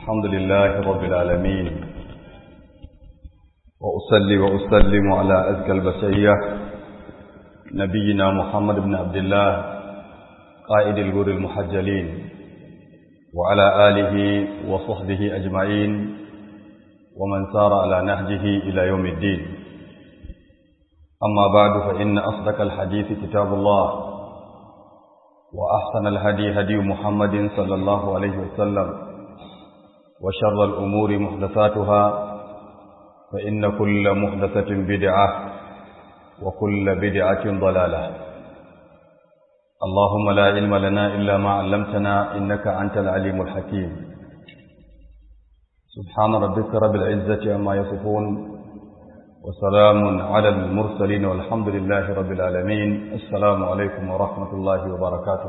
الحمد لله رب العالمين وأصلي وأسلم على أزكى البشرية نبينا محمد بن عبد الله قائد الغر المحجلين وعلى آله وصحبه أجمعين ومن سار على نهجه إلى يوم الدين أما بعد فإن أصدق الحديث كتاب الله وأحسن الهدي هدي محمد صلى الله عليه وسلم وشر الأمور محدثاتها فإن كل محدثة بدعة وكل بدعة ضلالة اللهم لا علم لنا إلا ما علمتنا إنك أنت العليم الحكيم سبحان ربك رب العزة عما يصفون وسلام على المرسلين والحمد لله رب العالمين السلام عليكم ورحمة الله وبركاته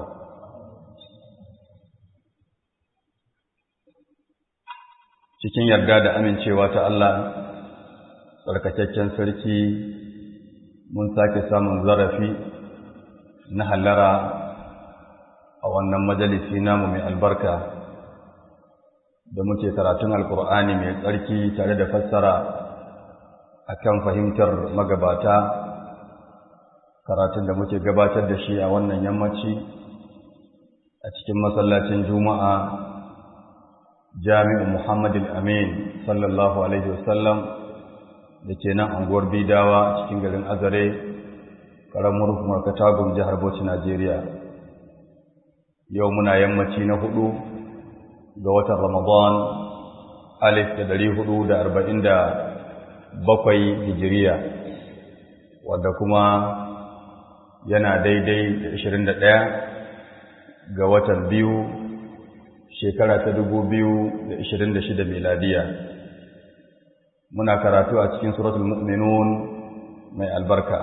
cikin yarda da amincewa ta Allah tsarkakakken sarki mun sake samun zarafi na hallara a wannan majalisi namu mai albarka da muke karatun alkur'ani mai tsarki tare da fassara akan fahimtar magabata karatun da muke gabatar da shi a wannan yammaci a cikin masallacin juma'a jami'u muhammadin amin sallallahu alaihi wasallam da ke nan anguwar bidawa cikin garin azare ƙaramar hukumar katagun jihar bauchi najeriya yau muna yammaci na hudu ga watan ramadan alif da dari hudu da arba'in da bakwai hijiriya wadda kuma yana daidai da ashirin da ɗaya ga watan biyu shekara ta dubu biyu da ashirin da shida miladiya muna karatu a cikin suratul mu'minun mai albarka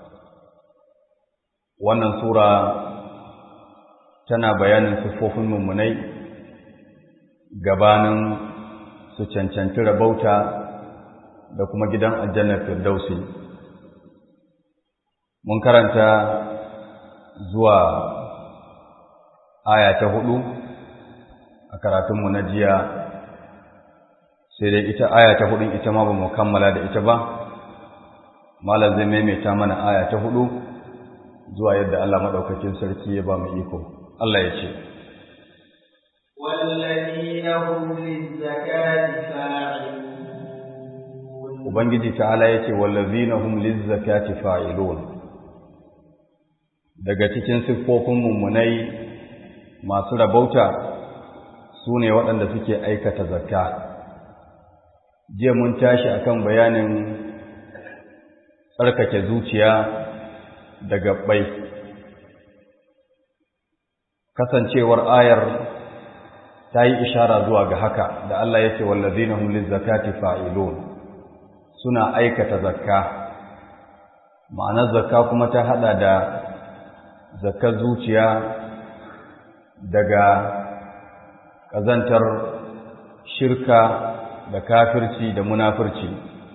wannan sura tana bayanin siffofin mummunai gabanin su cancanci rabauta da kuma gidan aljannar firdausi mun karanta zuwa aya ta hudu a karatunmu na jiya sai dai ita aya ta hudun ita ma ba mu kammala da ita ba malam zai maimaita mana aya ta hudu zuwa yadda Allah madaukakin sarki ya ba mu iko Allah ya ce والذين هم للزكاة فاعلون Ubangiji ta'ala ya ce wallazina hum lizzakati fa'ilun daga cikin siffofin mummunai masu rabauta su ne waɗanda suke aikata zakka jiya mun tashi akan bayanin tsarkake zuciya da gabbai kasancewar ayar ta yi ishara zuwa ga haka da Allah ya ce wallazina hum lizzakati fa'ilun suna aikata zakka ma'anar zakka kuma ta hada da zakkar zuciya daga ƙazantar shirka da kafirci da munafirci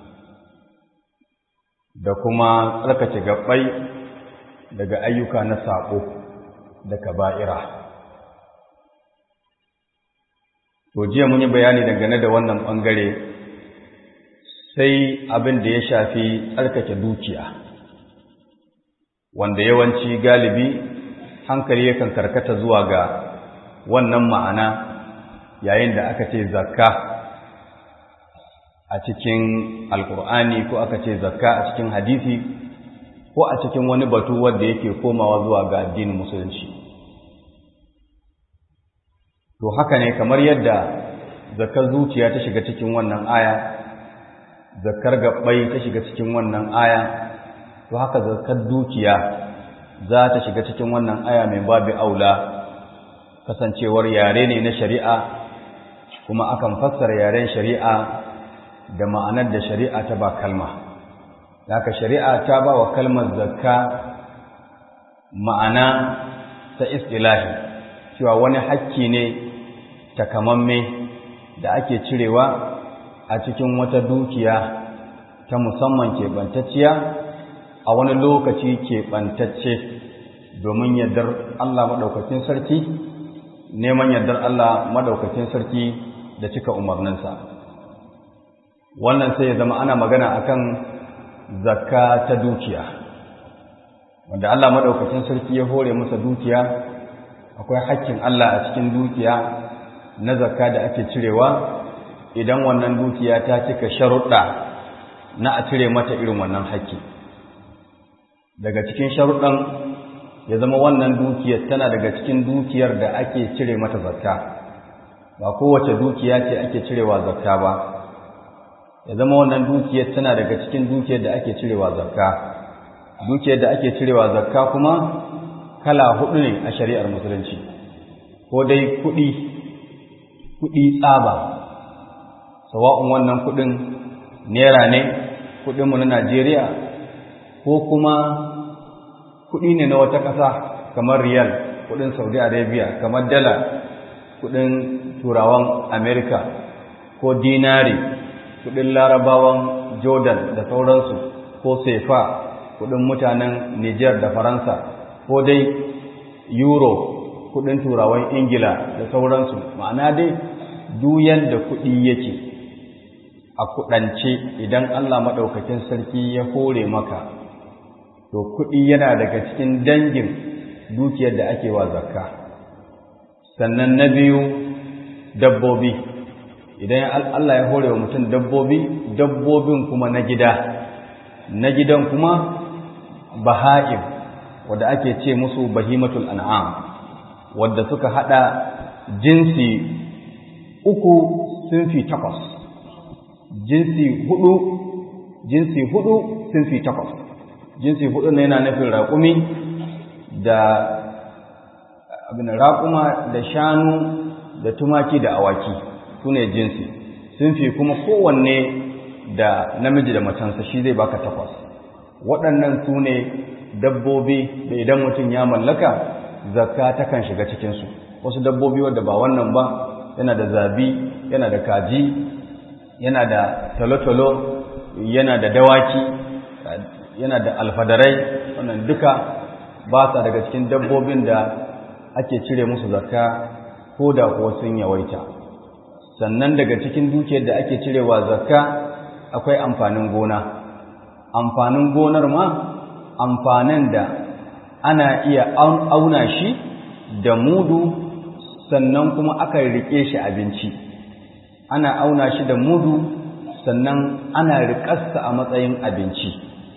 da kuma tsarkace gabbai daga ayyuka na saƙo da kaba'ira to jiya mun yi bayani dangane da wannan ɓangare sai abin da ya shafi tsarkake dukiya wanda yawanci galibi hankali yakan karkata zuwa ga wannan ma'ana yayin da aka ce zakka a cikin alkur'ani ko aka ce zakka a cikin hadisi ko a cikin wani batu wanda yake komawa zuwa ga addinin musulunci to haka ne kamar yadda zakkar zuciya ta shiga cikin wannan aya zakkar gabbai ta shiga cikin wannan aya to haka zakkar dukiya za ta shiga cikin wannan aya mai babu aula kasancewar yare ne na shari'a kuma akan fassara yaren shari'a da ma'anar da shari'a ta ba kalma haka shari'a ta ba wa kalmar zakka ma'ana ta istilahi cewa wani hakki ne takamamme da ake cirewa a cikin wata dukiya ta musamman keɓantacciya a wani lokaci keɓantacce domin yardar Allah maɗaukacin sarki neman yardar Allah maɗaukacin sarki da cika umarninsa wannan sai ya zama ana magana akan zakka ta dukiya wanda Allah madaukakin sarki ya hore masa dukiya akwai hakkin Allah a cikin dukiya na zakka da ake cirewa idan wannan dukiya ta cika sharuɗa na a cire mata irin wannan hakki daga cikin sharuɗan ya zama wannan dukiyar tana daga cikin dukiyar da ake cire mata zakka ba kowace dukiya ce ake cirewa zakka ba ya zama wannan dukiyar tana daga cikin dukiyar da ake cirewa zakka dukiyar da ake cirewa zakka kuma kala hudu ne a shari'ar musulunci ko dai kuɗi kuɗi tsaba sawa'un wannan kuɗin naira ne kuɗinmu na najeriya ko kuma kuɗi ne na wata ƙasa kamar riyal kuɗin saudi arabia kamar dala kuɗin turawan amerika ko dinari kuɗin larabawan jordan da sauransu ko sefa kuɗin mutanen niger da faransa ko dai euro kuɗin turawan ingila da sauransu ma'ana dai duyan da kuɗi yake a kuɗance idan allah maɗaukakin sarki ya hore maka to kuɗi yana daga cikin dangin dukiyar da ake wa zakka sannan na biyu dabbobi idan Allah ya hore wa mutum dabbobi dabbobin kuma na gida na gidan kuma baha'im wadda ake ce musu bahimatul an'am wadda suka hada jinsi uku sunfi takwas jinsi hudu jinsi hudu sunfi takwas jinsi hudu ne yana nufin raƙumi da abin raƙuma da shanu da tumaki da awaki su ne jinsi sun fi kuma kowanne da namiji da matansa shi zai baka takwas waɗannan su ne dabbobi da idan mutum ya mallaka zakka takan shiga cikinsu wasu dabbobi wadda ba wannan ba yana da zabi yana da kaji yana da tolotolo yana da dawaki yana da alfadarai wannan duka ba sa daga cikin dabbobin da ake cire musu zakka ko da kuwa sun yawaita sannan daga cikin dukiyar da ake cirewa zakka akwai amfanin gona amfanin gonar ma amfanin da ana iya auna shi da mudu sannan kuma aka rike shi abinci ana auna shi da mudu sannan ana riƙarsa a matsayin abinci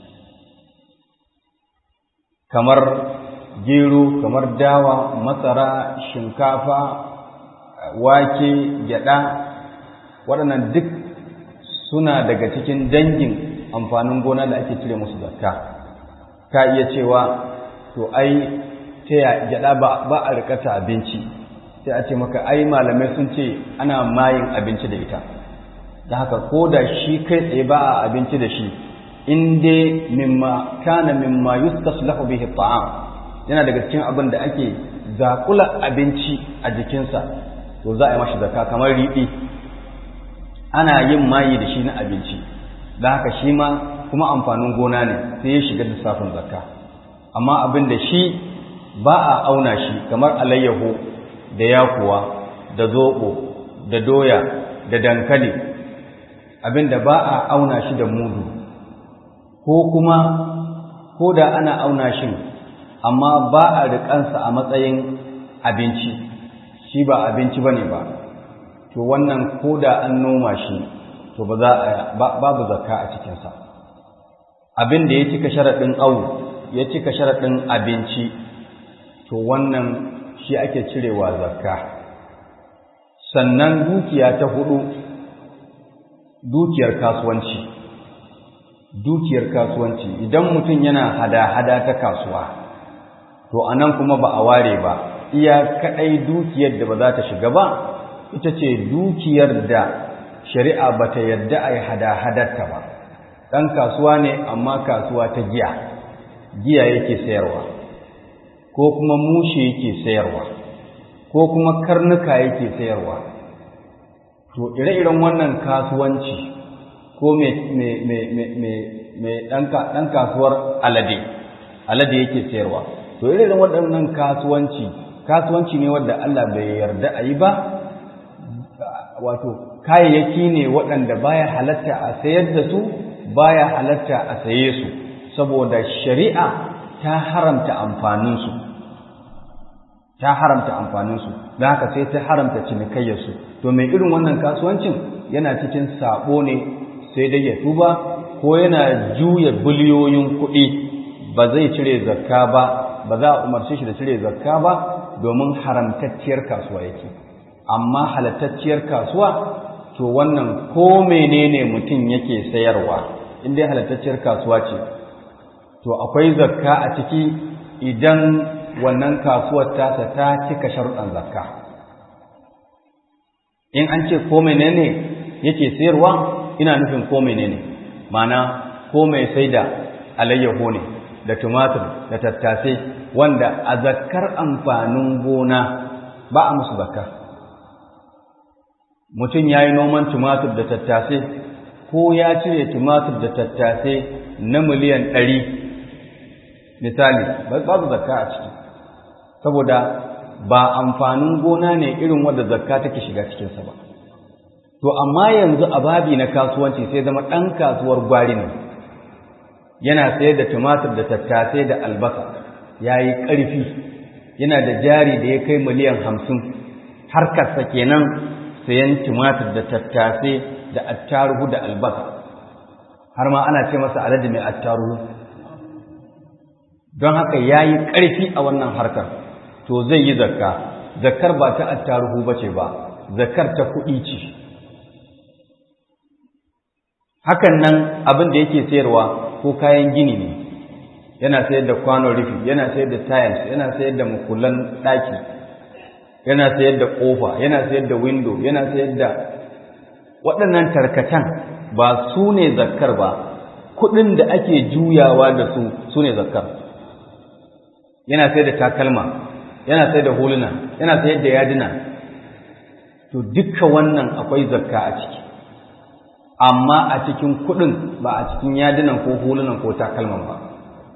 kamar gero kamar dawa masara shinkafa wake gyada waɗannan duk suna daga cikin dangin amfanin gona da ake cire musu zakka ka iya cewa to ai ta ya gyada ba, ba a rikata abinci sai a ce maka ai malamai sun ce ana mayin abinci da ita da haka ko da shi kai tsaye ba a abinci da shi in dai mimma kana mimma yustaslahu bihi ta'am yana daga cikin abin da ake zakula abinci a jikinsa to za a yi mashi zakka kamar riɗi ana yin mayi da shi na abinci da haka shi ma kuma amfanin gona ne sai ya shiga lissafin zakka amma abin da shi ba a auna shi kamar alayyahu da yakuwa da zoɓo da doya da dankali abin da ba a auna shi da mudu ko kuma ko da ana auna shi amma ba a riƙansa a matsayin abinci shi ba abinci ba ne ba to wannan ko da an noma shi to ba za a babu zakka a cikinsa abin da ya cika sharaɗin au ya cika sharaɗin abinci to wannan shi ake cirewa zakka sannan dukiya ta hudu dukiyar kasuwanci dukiyar kasuwanci idan mutum yana hada-hada ta kasuwa to anan kuma ba a ware ba iya kadai dukiyar da ba za ta shiga ba ita ce dukiyar da shari'a ba ta yarda a yi hada-hadarta ba ɗan kasuwa ne amma kasuwa ta giya giya yake sayarwa ko kuma mushe yake sayarwa ko kuma karnuka yake sayarwa to ire-iren wannan kasuwanci ko mai ɗan kasuwar alade alade yake sayarwa to ire-iren waɗannan kasuwanci kasuwanci ne wadda Allah bai yarda a yi ba wato kayayyaki ne waɗanda baya halatta a sayar da su baya halatta a saye su saboda shari'a ta haramta amfaninsu ta haramta amfaninsu don haka sai ta haramta cinikayyarsu to mai irin wannan kasuwancin yana cikin sabo ne sai dai ya tuba ko yana juya biliyoyin kuɗi ba zai cire zakka ba ba za a umarce shi da cire zakka ba domin haramtacciyar kasuwa yake amma halattacciyar kasuwa to wannan ko menene mutum yake sayarwa in dai halattacciyar kasuwa ce to akwai zakka a ciki idan wannan kasuwar tasa ta cika sharuɗan zakka in an ce ko menene yake sayarwa ina nufin ko menene mana ko mai sai da alayyaho ne da tumatur da tattasai wanda a zakkar amfanin gona ba a musu zakka mutum ya yi noman tumatur da tattasai ko ya cire tumatur da tattasai na miliyan ɗari misali babu zakka a ciki saboda ba amfanin gona ne irin wanda zakka take shiga cikinsa ba to amma yanzu a babi na kasuwanci sai zama ɗan kasuwar gwari ne yana sayar da tumatur da tattasai da albasa ya yi ƙarfi yana da jari da ya kai miliyan hamsin harkarsa kenan sayan tumatur da tattasai da attaruhu da albasa har ma ana ce masa alade mai attaruhu don haka ya yi ƙarfi a wannan harkar to zai yi zakka zakkar ba ta attaruhu ba ce ba zakkar ta kuɗi ce hakan nan abin da yake sayarwa ko kayan gini ne yana sayar da kwano rufi yana sayar da tiles yana sayar da makullan ɗaki yana sayar da ƙofa yana sayar da window yana sayar da waɗannan tarkatan ba su ne zakkar ba kuɗin da ake juyawa da su su ne zakkar yana sayar da takalma yana sayar da huluna yana sayar da yadina to dukkan wannan akwai zakka a ciki amma a cikin kuɗin ba a cikin yadinan ko hulunan ko takalman ba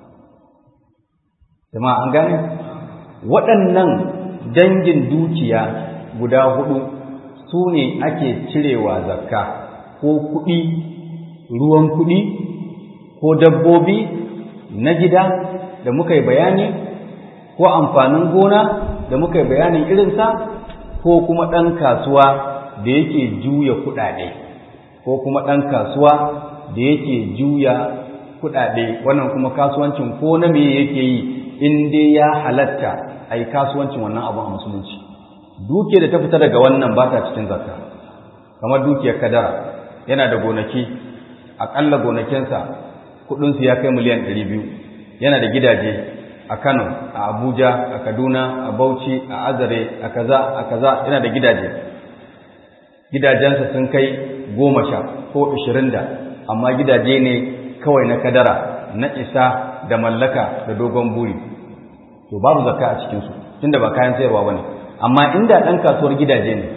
jama'a an gane waɗannan dangin dukiya guda hudu su ne ake cirewa zakka ko kuɗi ruwan kuɗi ko dabbobi na gida da muka yi bayani ko amfanin gona da muka yi bayanin irinsa ko kuma ɗan kasuwa da yake juya kuɗaɗe ko kuma ɗan kasuwa da yake juya kuɗaɗe wannan kuma kasuwancin ko na me yake yi in dai ya halatta a yi kasuwancin wannan abin a musulunci duke da ta fita daga wannan ba ta cikin zakka kamar dukiyar kadara yana da gonaki aƙalla gonakinsa kuɗinsu ya kai miliyan ɗari biyu yana da gidaje a kano a abuja a kaduna a bauchi a azare a kaza a kaza yana da gidaje gidajensa sun kai goma sha ko ashirin da amma gidaje ne kawai na kadara na isa da mallaka da dogon buri to babu zakka a cikinsu tunda ba kayan sayarwa ba ne amma inda ɗan kasuwar gidaje ne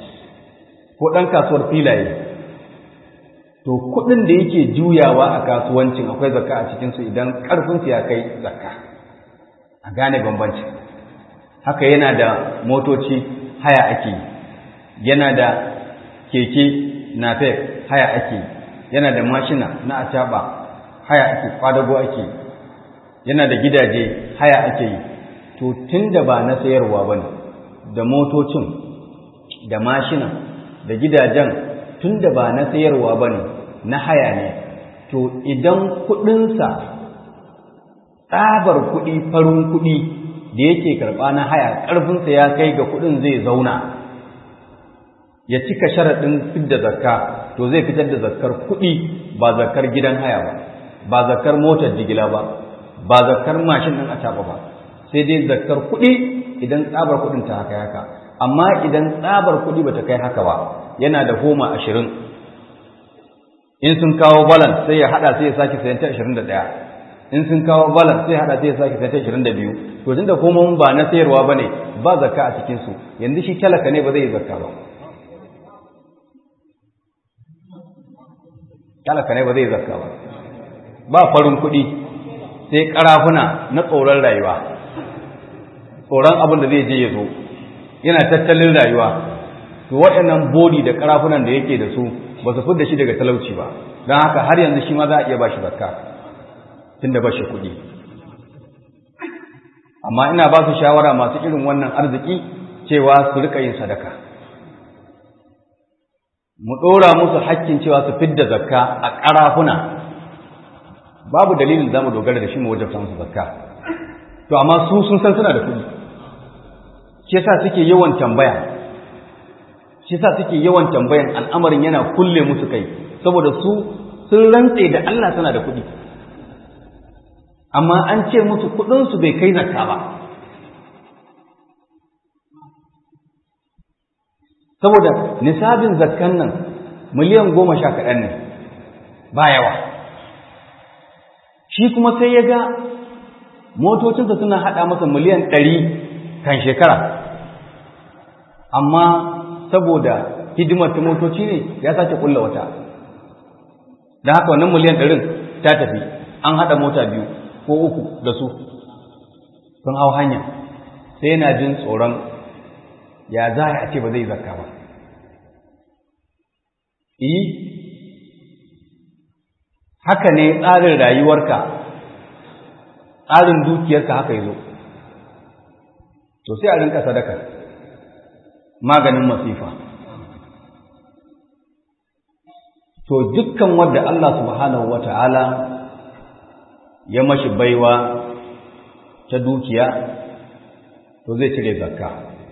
ko ɗan kasuwar filaye to kuɗin da yake juyawa a kasuwancin akwai zakka a cikinsu idan ƙarfinsu ya kai zakka a gane bambanci haka yana da motoci haya ake yana da keke napep haya ake yana da mashina na acaba haya ake kwadago ake yana da gidaje haya ake yi to tun da ba na sayarwa ba ne da motocin da mashina da gidajen tun da ba na sayarwa ba ne na haya ne to idan kuɗinsa tsabar kuɗi farin kuɗi da yake karɓa na haya ƙarfinsa ya kai ga kuɗin zai zauna ya cika sharaɗin fidda zakka to zai fitar da zakkar kuɗi ba zakkar gidan haya ba ba zakkar motar jigila ba ba zakkar mashin ɗin a ba sai dai zakkar kuɗi idan tsabar kuɗin ta haka haka amma idan tsabar kuɗi ba ta kai haka ba yana da homa ashirin in sun kawo balan sai ya haɗa sai ya sake sayan ta ashirin da ɗaya in sun kawo balan sai ya haɗa sai ya sake sayan ta ashirin da biyu to tunda kuma ba na sayarwa ba ne ba zakka a cikinsu yanzu shi talaka ne ba zai yi zakka ba talaka ne ba zai zakka ba ba farin kuɗi sai ƙarafuna na tsoron rayuwa tsoron abin da zai je ya zo yana tattalin rayuwa to waɗannan bodi da karafunan da yake da su ba su fidda shi daga talauci ba don haka har yanzu shi ma za a iya ba shi zakka tunda ba shi kuɗi amma ina ba su shawara masu irin wannan arziki cewa su rika yin sadaka mu ɗora musu hakkin cewa su fidda zakka a ƙarafuna babu dalilin za mu dogara da shi mu wajen musu zakka to amma su sun san suna da kuɗi shi yasa suke yawan tambaya shi yasa suke yawan tambayan al'amarin yana kulle musu kai saboda su sun rantse da Allah suna da kuɗi amma an ce musu kuɗinsu bai kai zakka ba saboda nisabin zakkan nan miliyan goma sha kaɗan ne ba yawa shi kuma sai ya ga motocinsa suna haɗa masa miliyan ɗari kan shekara amma saboda hidimar ta motoci ne ya sake ƙulla wata da haka wannan miliyan ɗarin ta tafi an haɗa mota biyu ko uku da su sun hau hanya sai yana jin tsoron ya za a ce ba zai zakka ba yi haka ne tsarin rayuwarka tsarin dukiyarka haka yi zo to sai a rinka sadaka maganin masifa to dukkan wadda Allah subhanahu wa ta'ala ya mashi baiwa ta dukiya to zai cire zakka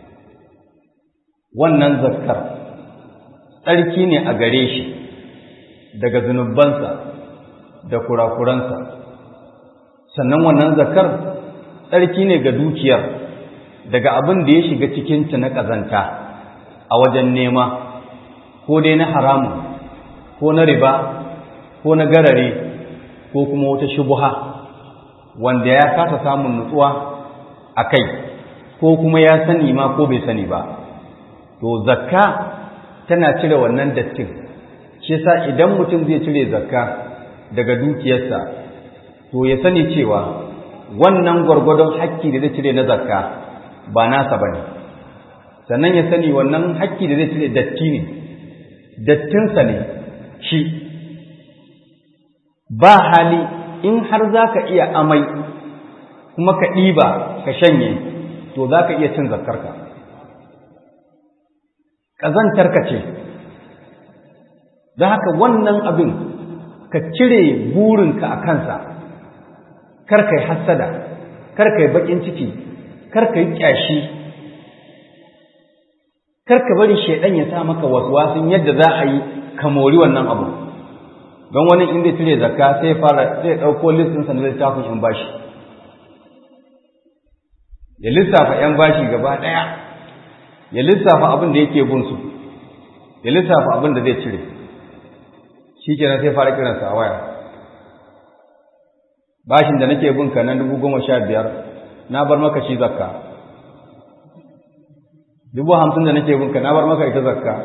wannan zakkar tsarki ne a gare shi daga zunubansa da kurakuransa sannan wannan zakkar tsarki ne ga dukiyar daga abin da ya shiga cikinta na ƙazanta a wajen nema ko dai na haramun ko na riba ko na garare ko kuma wata shubuha wanda ya kasa samun nutsuwa a kai ko kuma ya sani ma ko bai sani ba to zakka tana cire wannan dattin shi yasa idan mutum zai cire zakka daga dukiyarsa to ya sani cewa wannan gwargwadon hakki da zai cire na zakka ba nasa bane sannan ya sani wannan hakki da zai cire datti ne dattinsa ne shi ba hali in har za ka iya amai kuma ka ɗiba ka shanye to za ka iya cin zakkarka ƙazantarka ce da haka wannan abin ka cire burinka a kansa karka yi hassada karka yi baƙin ciki karka yi ƙyashi karka bari shaidan ya sa maka wasu yadda za a yi ka mori wannan abu don wani inda cire zakka sai fara sai ɗauko listinsa na littafin yan bashi ya lissafa yan bashi gaba ɗaya ya lissafa abin da yake bin su ya lissafa abin da zai cire shi kenan sai fara kiransa a waya bashin da nake bin ka nan dubu goma sha biyar na bar maka shi zakka dubu hamsin da nake bin ka na bar maka ita zakka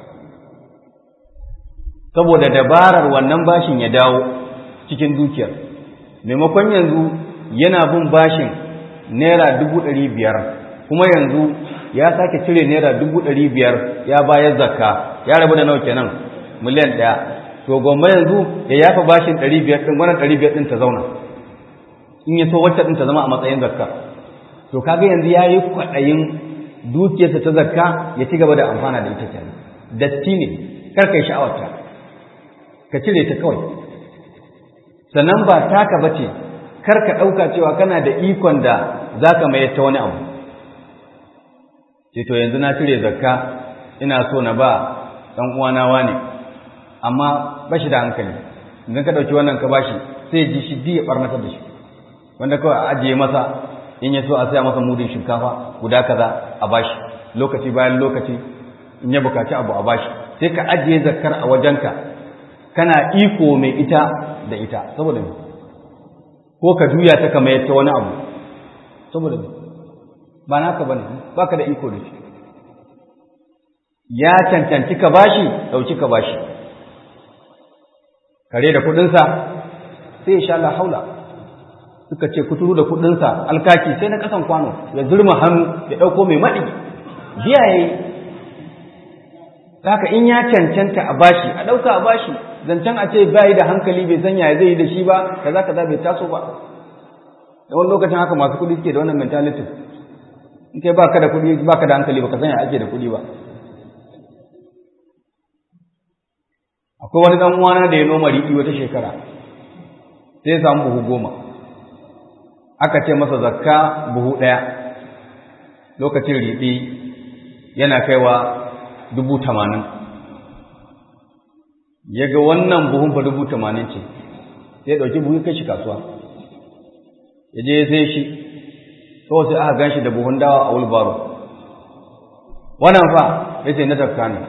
saboda dabarar wannan bashin ya dawo cikin dukiyar maimakon yanzu yana bin bashin naira dubu ɗari biyar kuma yanzu ya sake cire naira dubu ɗari biyar ya bayar zakka ya rabu da nawa kenan miliyan ɗaya to gomma yanzu ya yafa bashin ɗari biyar ɗin wannan ɗari biyar ɗin ta zauna in ya so wacce ɗin ta zama a matsayin zakka to kaga yanzu ya yi kwaɗayin dukiyarsa ta zakka ya ci gaba da amfana da ita kenan datti ne kar ka yi sha'awarta ka cire ta kawai sannan ba taka bace kar ka ɗauka cewa kana da ikon da za ka mayar ta wani abu ce to yanzu na cire zakka ina so na ba ɗan uwana wane amma ba shi da hankali idan ka ɗauki wannan ka bashi sai ji shi ya ɓarnatar da shi wanda kawai a ajiye masa in ya so a saya masa mudin shinkafa guda kaza a bashi lokaci bayan lokaci in ya bukaci abu a bashi sai ka ajiye zakkar a wajenka kana iko mai ita da ita saboda me ko ka juya ta kama yadda wani abu saboda me ba naka bane baka da iko da shi ya cancanci ka bashi dauki ka bashi kare da kudinsa sai ya sha la haula suka ce kuturu da kudinsa alkaki sai na kasan kwano ya zurma hannu ya dauko mai madi biya yayi haka in ya cancanta a bashi a ɗauka a bashi zancen a ce bai da hankali bai san yaya zai yi da shi ba kaza kaza bai taso ba da wani lokacin haka masu kuɗi suke da wannan mentality in kai baka da kuɗi baka da hankali baka san ya ake da kuɗi ba akwai wani dan uwana da ya noma riɗi wata shekara sai ya samu buhu goma aka ce masa zakka buhu ɗaya lokacin riɗi yana kaiwa dubu tamanin ya ga wannan buhun fa dubu tamanin ce sai ɗauki buhu kai shi kasuwa ya je ya sai shi kawai sai aka gan shi da buhun dawa a wulbaro wannan fa ya ce na zakka ne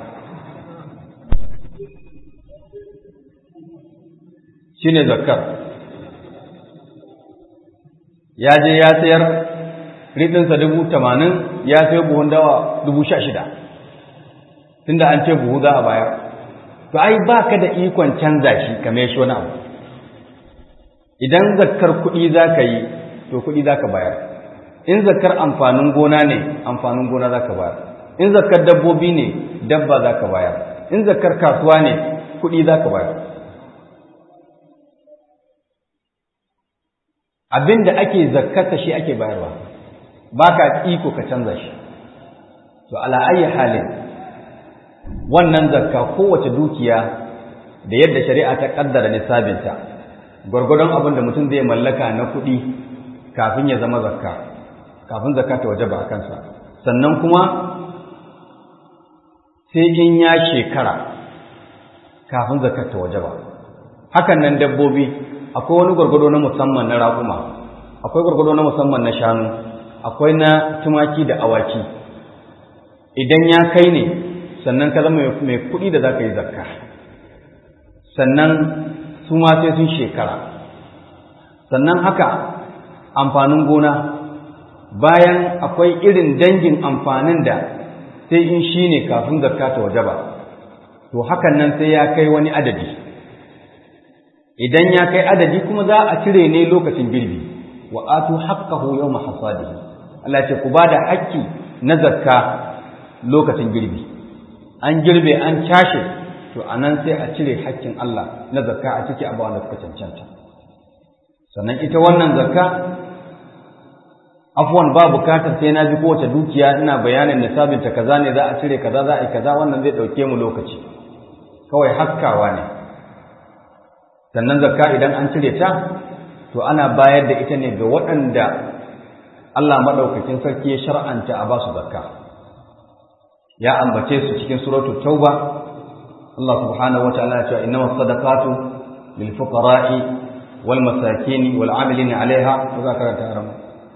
shi ne zakkar ya je ya sayar riɗinsa dubu tamanin ya sayo buhun dawa dubu sha shida tunda an ce buhu za a bayar to ai ba ka da ikon canza shi kame shi wani abu idan zakkar kuɗi za ka yi to kuɗi za ka bayar in zakkar amfanin gona ne amfanin gona za ka bayar in zakkar dabbobi ne dabba za ka bayar in zakkar kasuwa ne kuɗi za ka bayar abin da ake zakkarsa shi ake bayarwa ba ka iko ka canza shi to ala ayi halin wannan zakka kowace dukiya da yadda shari'a ta kaddara nisabinta gwargwadon abin da mutum zai mallaka na kuɗi kafin ya zama zakka kafin zakka ta wajaba a kansa sannan kuma sai in ya shekara kafin zakka ta wajaba hakan nan dabbobi akwai wani gwargwado na musamman na raƙuma akwai gwargwado na musamman na shanu akwai na tumaki da awaki idan ya kai ne sannan ka zama mai kuɗi da za ka yi zakka sannan su ma sai sun shekara sannan haka amfanin gona bayan akwai irin dangin amfanin da sai in shi ne kafin zakka ta waje ba to hakan nan sai ya kai wani adadi idan ya kai adadi kuma za a cire ne lokacin girbi wa atu haqqahu yawma hasadihi Allah ce ku bada haƙƙi na zakka lokacin girbi an girbe an cashe to anan sai a cire haƙƙin Allah na zakka a ciki abawa da suka cancanta sannan ita wannan zakka afwan ba bukatar sai na ji kowace dukiya ina bayanin nisabin ta kaza ne za a cire kaza za a yi kaza wannan zai dauke mu lokaci kawai haskawa ne sannan zakka idan an cire ta to ana bayar da ita ne ga waɗanda Allah madaukakin sarki ya shar'anta a basu zakka ya ambace su cikin suratul tauba Allah subhanahu wataala ya ce innamas sadaqatu lil fuqara'i wal masakin wal 'amilin 'alayha wa zakarata haram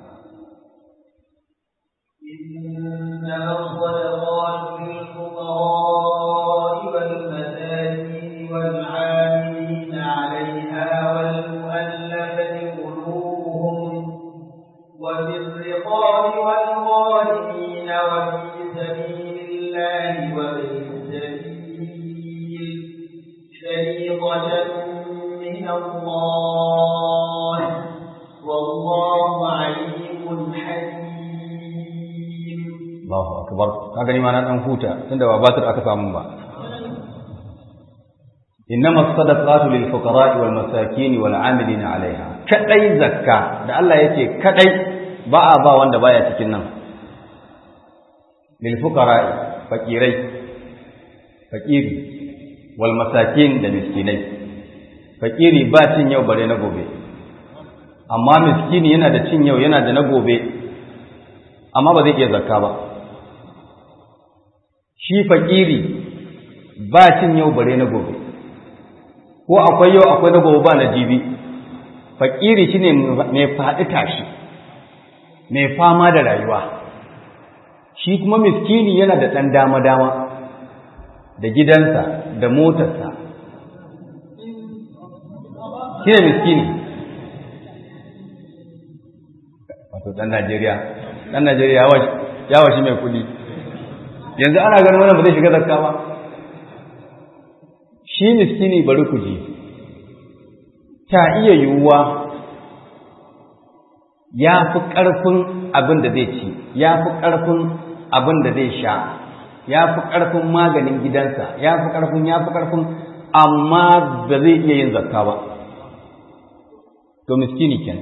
إنما الصدقات للفقراء والمساكين والعاملين عليها والمؤلفة قلوبهم وفي الرقاب والغالمين وفي سبيل الله وابن السبيل فريضة من الله والله عليم حكيم Allahu akbar ka gani ma na dan huta tunda ba batir aka samu ba innama sadaqatu lil fuqara'i wal masakin wal 'amilina 'alayha kadai zakka da Allah yake kadai ba a ba wanda baya cikin nan lil fuqara'i fakirai fakiri wal masakin da miskinai fakiri ba cin yau bare na gobe amma miskini yana da cin yau yana da na gobe amma ba zai iya zakka ba shi fakiri ba cin yau bare na gobe ko akwai yau akwai na gobe ba na jibi fakiri shine mai faɗi tashi mai fama da rayuwa shi kuma miskini yana da ɗan dama-dama da gidansa da motarsa shi ne miskini wato ɗan najeriya ɗan najeriya ya washi mai kuɗi yanzu ana ganin wannan ba zai shiga zakka ba shi miskini bari ku ji ta iya yiwuwa ya fi ƙarfin abin da zai ci ya fi ƙarfin abin da zai sha ya fi ƙarfin maganin gidansa ya fi ƙarfin ya fi ƙarfin amma ba zai iya yin zakka ba to miskini kenan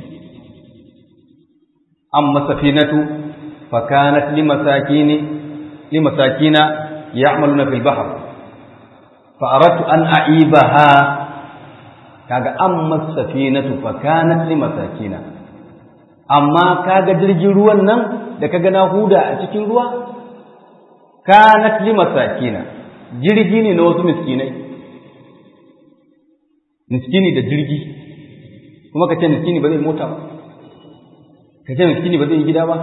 amma safinatu fa kanat limasakini limasakina ya'maluna fil bahr fa aradtu an a'ibaha kaga amma safinatu fa kanat limasakina amma kaga jirgin ruwan nan da kaga na huda a cikin ruwa kanat limasakina jirgi ne na wasu miskinai miskini da jirgi kuma ka ce miskini ba zai mota ba ka ce miskini ba zai yi gida ba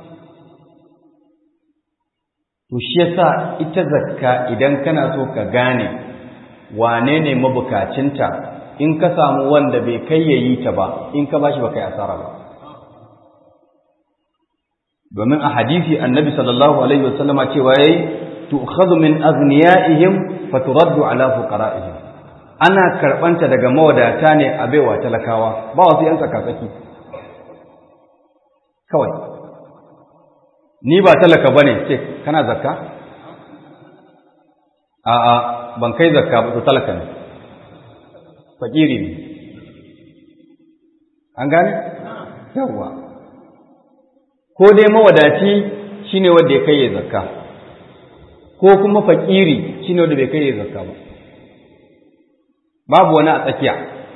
to shi yasa ita zakka idan kana so ka gane wane ne mabukacinta in ka samu wanda bai kai yayi ta ba in ka bashi ba kai asara ba domin a hadisi annabi sallallahu alaihi wasallama cewa yayi tu'khadhu min aghniyaihim faturaddu ala fuqara'ihim ana karbanta daga mawadata ne a baiwa talakawa ba wasu yan tsakatsaki kawai ni ba talaka bane ce kana zakka a a ban kai zakka ba to talaka ne fakiri ne an gane yawa ko dai mawadaci shine wanda ya kai zakka ko kuma fakiri shine wanda bai kai zakka ba babu wani a tsakiya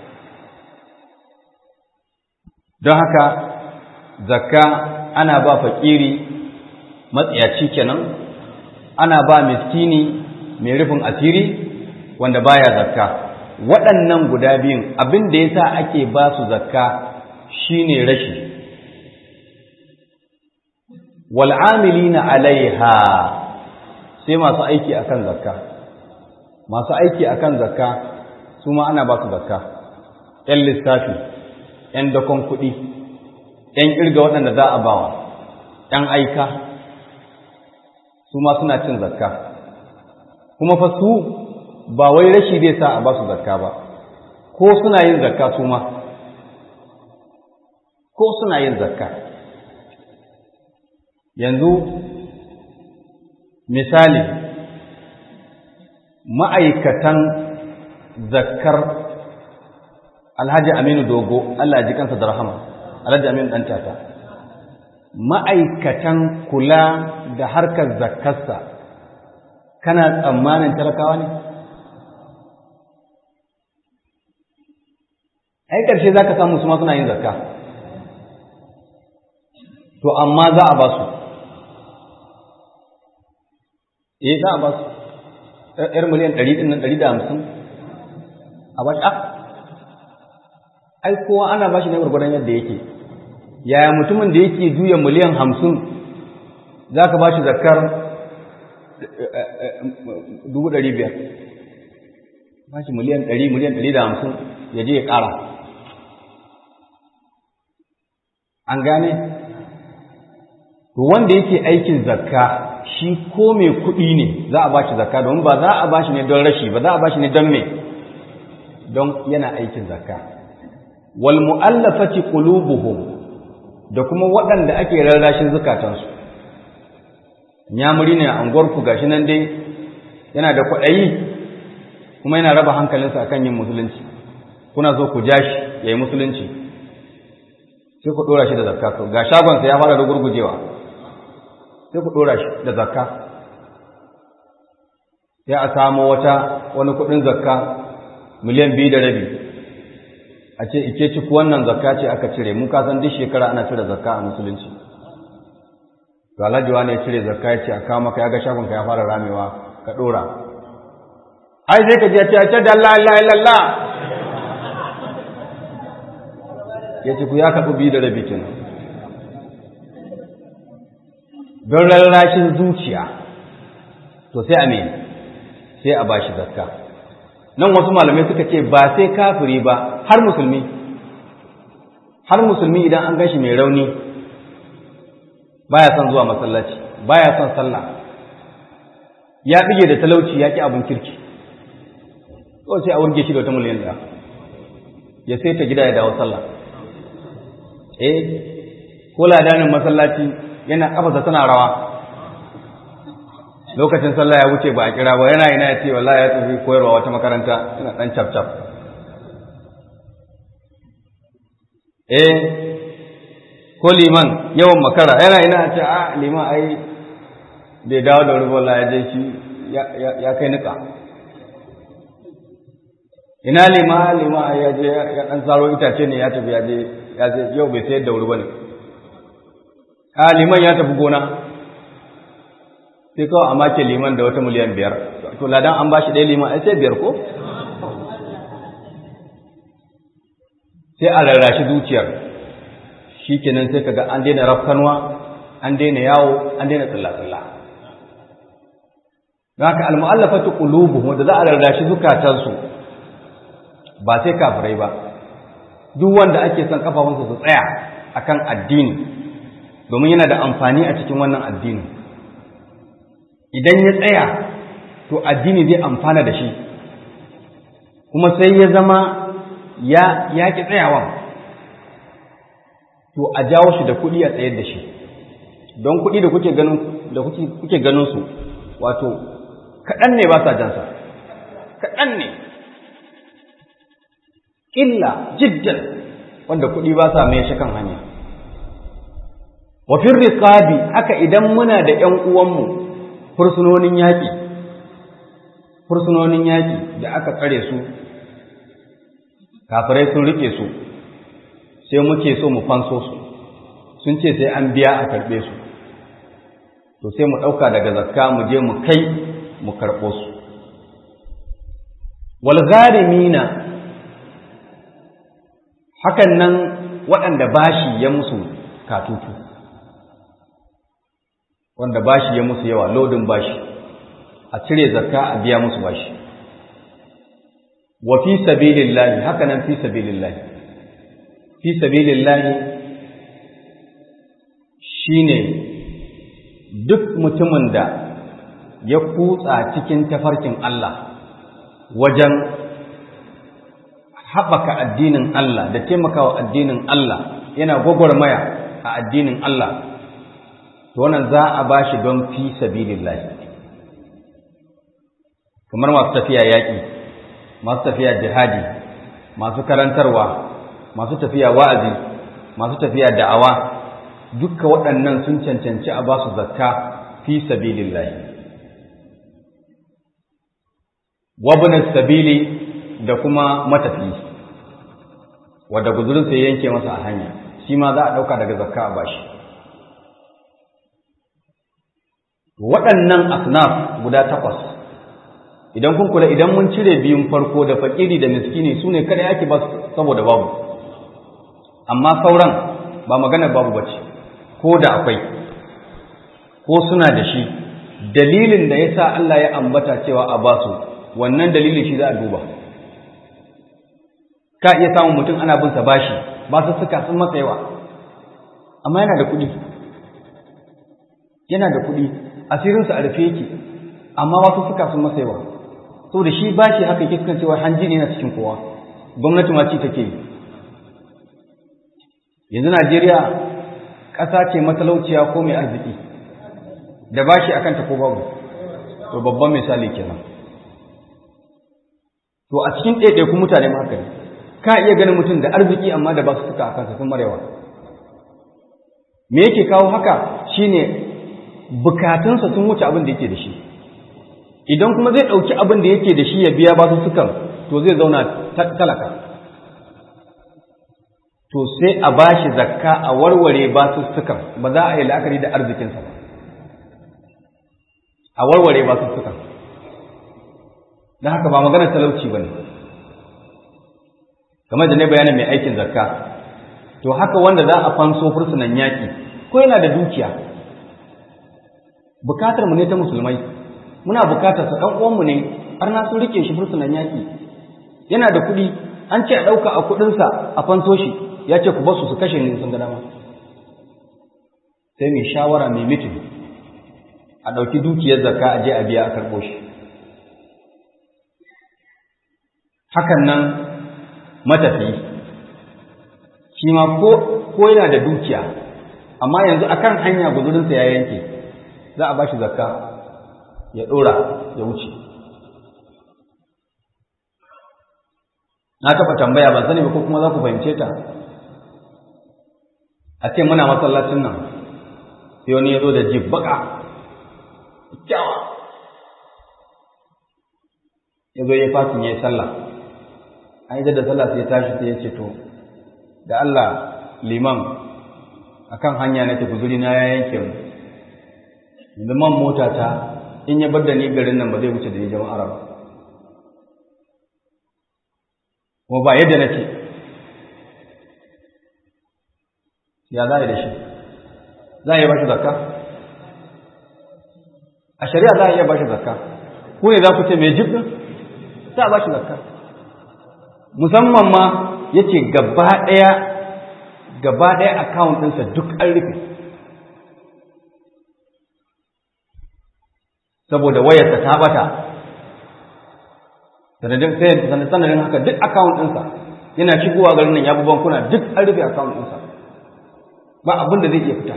don haka zakka ana ba fakiri matsiyaci kenan ana ba miskini mai rufin asiri wanda baya zakka waɗannan guda biyun abin da yasa ake ba su zakka shine rashi wal'amilina alaiha sai masu aiki akan zakka masu aiki akan zakka su ma ana ba su zakka ‘yan lissafi ‘yan dakon kuɗi ‘yan ƙirga waɗanda za a bawa ‘yan aika su ma suna cin zakka kuma fa su ba wai rashi zai sa a ba su zakka ba ko suna yin zakka su ma ko suna yin zakka yanzu misali ma'aikatan zakkar alhaji aminu dogo Allah ji kansa da rahama alhaji aminu ɗan tata ma'aikatan kula da harkar zakkarsa kana tsammanin talakawa ne ai ƙarshe za ka samu su ma suna yin zakka to amma za a ba su eh za a ba su ‘yar miliyan ɗari ɗin nan ɗari da hamsin a ba shi ai kowa ana ba shi ne gwargwadon yadda yake yaya mutumin da yake juya miliyan hamsin za ka ba shi zakar dubu ɗari biyar ba shi miliyan ɗari miliyan ɗari da hamsin ya je ya ƙara an gane to wanda yake aikin zakka shi ko mai kuɗi ne za a bashi zakka domin ba za a bashi ne don rashi ba za a bashi ne don me don yana aikin zakka wal mu'allafati qulubuhum da kuma waɗanda ake rarrashin zukatansu nyamuri ne a anguwar ku gashi nan dai yana da kwaɗayi kuma yana raba hankalinsa akan yin musulunci kuna so ku ja shi ya yi musulunci sai ku ɗora shi da zakka ga shagonsa ya fara da gurgujewa sai ku ɗora shi da zakka sai a samu wata wani kuɗin zakka miliyan biyu da rabi a ce ike ci wannan zakka ce aka cire mu ka san duk shekara ana cire zakka a musulunci to alhaji wani ya cire zakka ya ce a kawo maka ya ga shagon ka ya fara ramewa ka ɗora ai sai ka je ce ce da Allah Allah Allah ya ce ku ya kaɓu biyu da rabi kenan don rarrashin zuciya to sai a mene sai a bashi zakka nan wasu malamai suka ce ba sai kafiri ba har musulmi har musulmi idan an gashi mai rauni baya son zuwa masallaci baya son sallah ya bige da talauci ya ki abin kirki to sai a wurge shi da wata miliyan ɗaya ya sai ta gida ya dawo sallah eh ko ladanin masallaci yana kafasa tana rawa lokacin sallah ya wuce ba a kira ba yana ina ya ce wallahi ya tafi koyarwa wata makaranta ina dan cap cap eh ko liman yawan makara yana ina ce a liman ai bai dawo da wuri wallahi ya je shi ya kai nika ina lima lima ya je ya dan saro itace ne ya tafi ya je ya je yau bai sayar da wuri bane a liman ya tafi gona sai kawai a make liman da wata miliyan biyar to ladan an bashi ɗaya liman ai sai biyar ko sai a rarrashi zuciyar shi kenan sai kaga an daina rafkanwa an daina yawo an daina tsalla-tsalla don haka almu'allafatu qulubuhum wanda za a rarrashi zukatansu ba sai kafirai ba duk wanda ake son kafafunsa su tsaya akan addini domin yana da amfani a cikin wannan addini idan ya tsaya to addini zai amfana da shi kuma sai ya zama ya ya ki tsayawa to a jawo shi da kuɗi a tsayar da shi don kuɗi da kuke ganin da kuke ganin su wato kaɗan ne ba sa jansa kaɗan ne illa jiddan wanda kuɗi ba sa mai shi kan hanya wa fir riqabi haka idan muna da ƴan uwanmu fursunonin yaƙi fursunonin yaƙi da aka tsare su kafirai sun rike su sai muke so mu fanso su sun ce sai an biya a karɓe su to sai mu ɗauka daga zakka mu je mu kai mu karɓo su wal gharimina hakan nan waɗanda bashi ya musu katutu wanda bashi ya musu yawa lodin bashi a cire zakka a biya musu bashi wa fi sabilillahi haka nan fi sabilillahi fi sabilillahi shine duk mutumin da ya kutsa cikin tafarkin Allah wajen haɓaka addinin Allah da taimakawa addinin Allah yana gwagwarmaya a addinin Allah to wannan za a ba shi don fi sabilillah kamar masu tafiya yaƙi masu tafiya jihadi masu karantarwa masu tafiya wa'azi masu tafiya da'awa dukka waɗannan sun cancanci a ba su zakka fi sabilillah wabin sabili da kuma matafi wadda guzurinsa ya yanke masa a hanya shi ma za a ɗauka daga zakka a bashi waɗannan asnaf guda takwas idan kun kula idan mun cire biyun farko da fakiri da miskini su ne kada ake ba saboda babu amma sauran ba magana babu bace ko da akwai ko suna da shi dalilin da ya sa Allah ya ambata cewa a basu wannan dalilin shi za a duba ka iya samun mutum ana bin sa bashi ba su suka sun masa yawa amma yana da kuɗi yana da kuɗi asirinsa a rufe yake amma wasu suka sun masa yawa saboda shi bashi haka yake kan cewa hanji ne na cikin kowa gwamnati ma ci take yi yanzu Najeriya ƙasa ce matalauciya ko mai arziki da bashi akan ta ko babu to babban misali kenan to a cikin ɗaiɗaikun mutane ma haka ne ka iya ganin mutum da arziki amma da ba su suka a kansa sun marewa me yake kawo haka shine bukatunsa sun wuce abin da yake da shi idan kuma zai ɗauki abin da yake da shi ya biya ba su sukan to zai zauna talaka to sai a ba shi zakka a warware ba su sukan ba za a yi la'akari da arzikinsa ba a warware ba su sukan don haka ba maganar talauci ba ne kamar da ne bayanin mai aikin zakka to haka wanda za a fanso fursunan yaƙi ko yana da dukiya bukatar mu ne ta musulmai muna bukatar sa ɗan uwanmu ne har na sun rike shi fursunan yaƙi yana da kuɗi an ce a ɗauka a kuɗinsa a fanso shi ya ce ku basu su kashe ni sun ga dama sai mai shawara mai mitin a ɗauki dukiyar zakka a je a biya a karɓo shi hakan nan matafi shi ma ko yana da dukiya amma yanzu akan hanya guzurinsa ya yanke za a ba shi zakka ya ɗora ya wuce na taɓa tambaya ban sani ba ko kuma za ku fahimce ta a ce muna masallacin nan sai wani ya zo da jib baka kyawa ya zo ya fatin ya yi sallah an yi da sallah sai ya tashi sai ya ce to da Allah liman akan hanya na tafi guri na ya yanke mu yanzu man mota ta in ya bar da ni garin nan ba zai wuce da ni jama'ar ba kuma ba yadda nake ya za a yi da shi za a yi ba shi zakka a shari'a za a iya ba shi zakka ku ne za ku ce mai jibin za a ba shi zakka musamman ma ya ce gaba ɗaya gaba ɗaya akawun ɗinsa duk an rufe saboda wayarsa ta bata sanadin sanadin haka duk akawun ɗinsa yana shigowa garin nan ya bi bankuna duk an rufe akawun ɗinsa ba abin da zai iya fita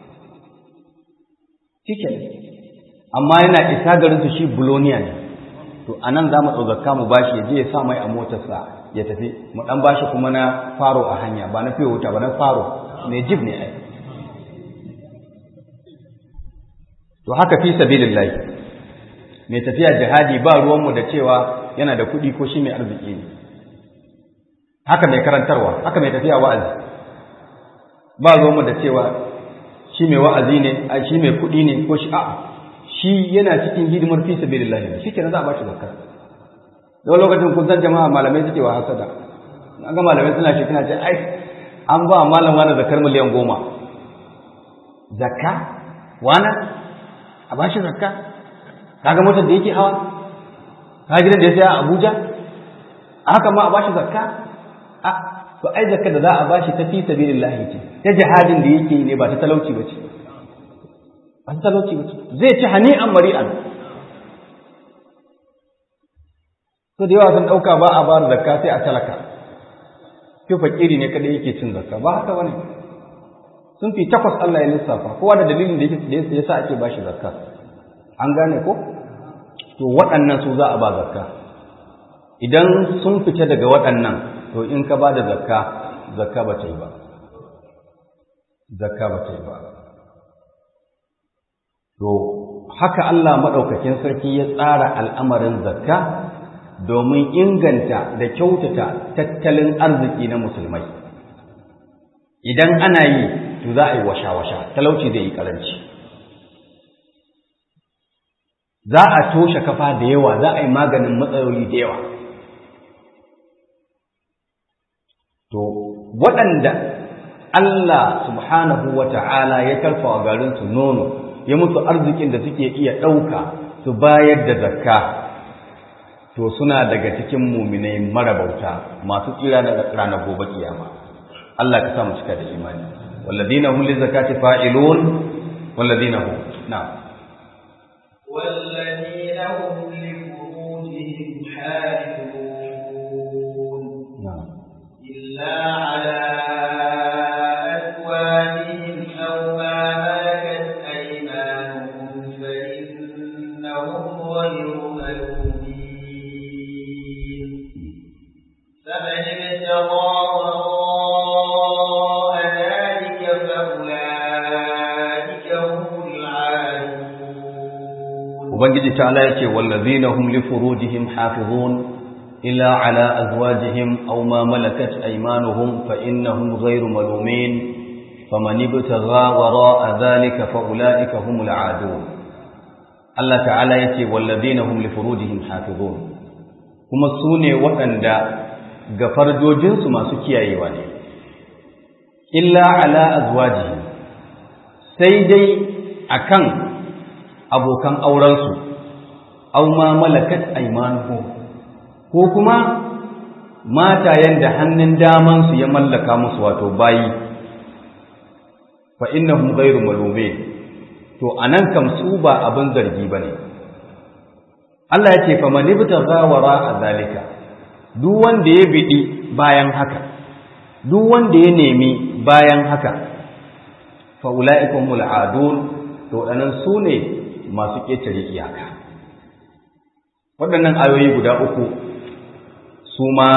shike amma yana isa garin su shi buloniya ne to anan za mu ɗaukaka mu bashi ya je ya sa mai a motarsa ya tafi mu ɗan bashi kuma na faro a hanya ba na fiye wuta ba na faro mai jib ne ai to haka fi sabilillahi mai tafiya jihadi ba ruwanmu da cewa yana da kuɗi ko shi mai arziki ne haka mai karantarwa haka mai tafiya wa'azi ba ruwanmu da cewa shi mai wa'azi ne a shi mai kuɗi ne ko shi a'a shi yana cikin hidimar fi sabilillah ne shi kenan za a ba shi zakka da lokacin kun san jama'a malamai suke wa hasada an ga malamai suna shi suna ce ai an ba malam wani zakar miliyan goma zakka wana a ba shi zakka kaga motar da yake hawa ka gidan da ya saya a Abuja haka ma a ba shi zakka a to ai zakka da za a bashi ta fi sabilillahi ce ta jihadin da yake ne ba ta talauci ba ce ba ta talauci ba ce zai ci hani'an mari'an to da yawa sun ɗauka ba a bayar zakka sai a talaka fi fakiri ne kada yake cin zakka ba haka bane sun fi takwas Allah ya lissafa kowa da dalilin da yake da yasa ake bashi zakka an gane ko to waɗannan su za a ba zakka idan sun fita daga waɗannan to in ka ba da zakka zakka ba ta yi ba zakka ba ta yi ba to haka Allah maɗaukakin sarki ya tsara al'amarin zakka domin inganta da kyautata tattalin arziki na musulmai idan ana yi to za a yi washa-washa talauci zai yi ƙaranci za a toshe kafa da yawa za a yi maganin matsaloli da yawa to waɗanda Allah subhanahu wa ta'ala ya karfa wa garinsu nono ya musu arzikin da suke iya ɗauka su bayar da zakka to suna daga cikin muminai marabauta masu tsira da ranar gobe kiyama Allah ka sa mu cika da imani walladina hum lizakati fa'ilun walladina hum na'am والذين هم لفروجهم حافظون na'am إلا على أزواجهم أو ما ملكت أيمانهم فإنهم غير ملومين فمن ابتغى وراء ذلك فأولئك هم العادون ubangiji ta'ala yace wallazina hum li furujihim hafizun illa ala azwajihim aw ma malakat aymanuhum fa innahum ghayru malumin faman ibtagha wara'a dhalika fa ulaika humul aadun Allah ta'ala yace wallazina hum li furujihim hafizun kuma sune waɗanda ga farjojinsu masu kiyayewa ne illa ala azwajihim sai dai akan abokan aurensu aw ma malakat aymanuhum ko kuma matayen da hannun damansu ya mallaka musu wato bayi fa innahum ghayru malumin to anan kam su ba abin zargi bane Allah ya ce fa man ibtagha wara zalika duk wanda ya bidi bayan haka duk wanda ya nemi bayan haka fa ulaikumul adun to anan su ne masu ƙetare iyaka waɗannan ayoyi guda uku su ma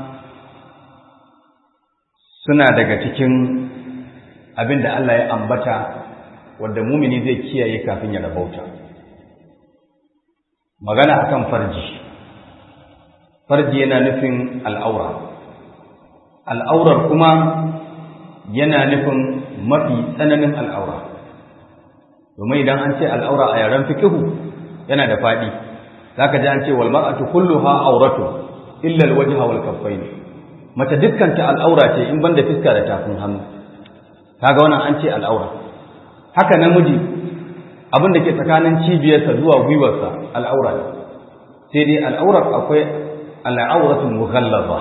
suna daga cikin abin da Allah ya ambata wadda mumini zai kiyaye kafin ya rabauta magana akan farji farji yana nufin al'aura al'aurar kuma yana nufin mafi tsananin al'aura domin idan an ce al'aura a yaren fikihu yana da faɗi za ka ji an ce walmar'atu kulluha auratu illa alwajha wal kaffayn mace dukkan ta al'aura ce in banda fiska da tafin hannu kaga wannan an ce al'aura haka namiji abin da ke tsakanin cibiyarsa zuwa gwiwarsa al'aura ne sai dai al'aurar akwai al'auratul mughallaza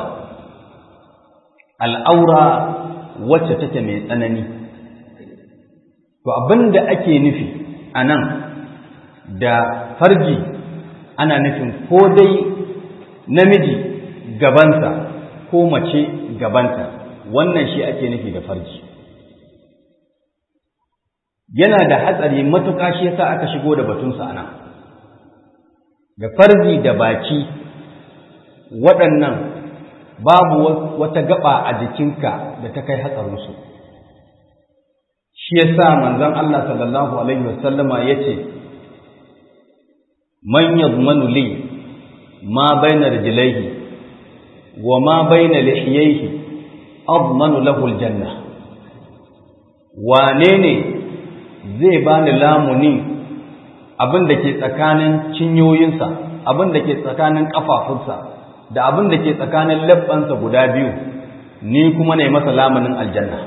al'aura wacce take mai tsanani to abin da ake nufi a nan da farji ana nufin ko dai namiji gabansa ko mace gabanta wannan shi ake nufi da farji yana da hatsari matuƙa shi yasa aka shigo da batunsa a nan da farji da baki waɗannan babu wata gaba a jikinka da ta kai hatsarinsu shi yasa manzon Allah sallallahu alaihi wasallama yace man yadmanu li ma baina rijlaihi wa ma baina lihiyaihi admanu lahu aljanna wane ne zai bani lamuni abin da ke tsakanin cinyoyinsa abin da ke tsakanin kafafunsa da abin da ke tsakanin labbansa guda biyu ni kuma ne masa lamunin aljanna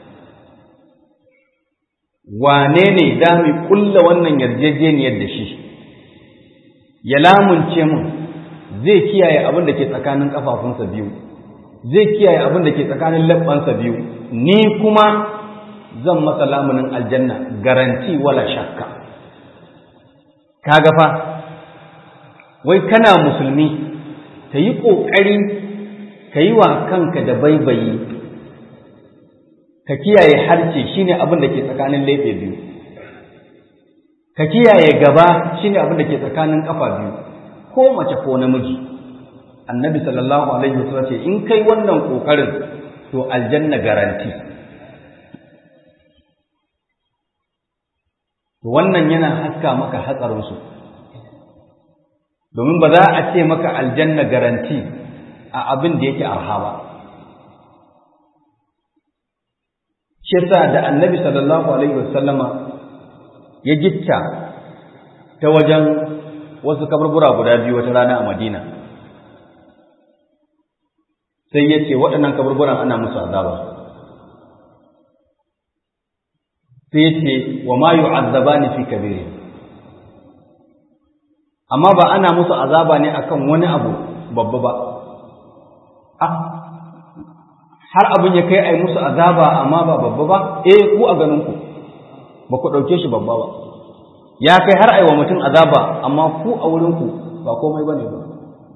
wane ne da mu kulla wannan yarjejeniyar da shi ya lamunce mun zai kiyaye abin da ke tsakanin kafafunsa biyu zai kiyaye abin da ke tsakanin labbansa biyu ni kuma zan masa lamunin aljanna garanti wala shakka kaga fa wai kana musulmi ka yi ƙoƙari ka yi wa kanka da baibayi ka kiyaye harce shine abin da ke tsakanin laife biyu ka kiyaye gaba shine abin da ke tsakanin kafa biyu ko mace ko namiji annabi sallallahu alaihi wasallam ce in kai wannan kokarin to aljanna garanti to wannan yana haska maka hatsarin su domin ba za a ce maka aljanna garanti a abin da yake arha ba shi yasa da annabi sallallahu alaihi wasallama ya gitta ta wajen wasu kaburbura guda biyu wata rana a madina sai ya ce waɗannan kaburburan ana musu azaba sai ya ce wa ma yu'azzabani fi kabiri amma ba ana musu azaba ne akan wani abu babba ba har abin ya kai a yi musu azaba amma ba babba ba eh ku a ganinku ba ku ɗauke shi babba ba ya kai har a yi wa mutum azaba amma ku a wurinku ba komai ba ne ba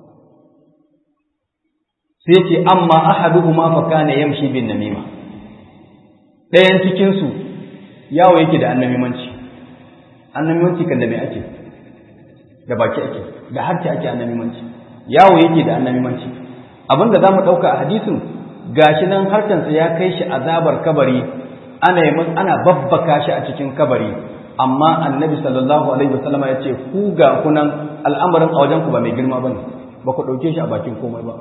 sai ce amma ahaduhuma fa kana yamshi bin namima ɗayan cikin su yawo yake da annamimanci annamimanci kan da me ake da baki ake da harce ake annamimanci yawo yake da annamimanci abinda zamu ɗauka a hadisin gashi nan harkansa ya kai shi azabar kabari ana yi ana babbaka shi a cikin kabari amma annabi sallallahu alaihi wasallam ya ce ku ga kunan al'amarin a wajen ku ba mai girma bane ba ku dauke shi a bakin komai ba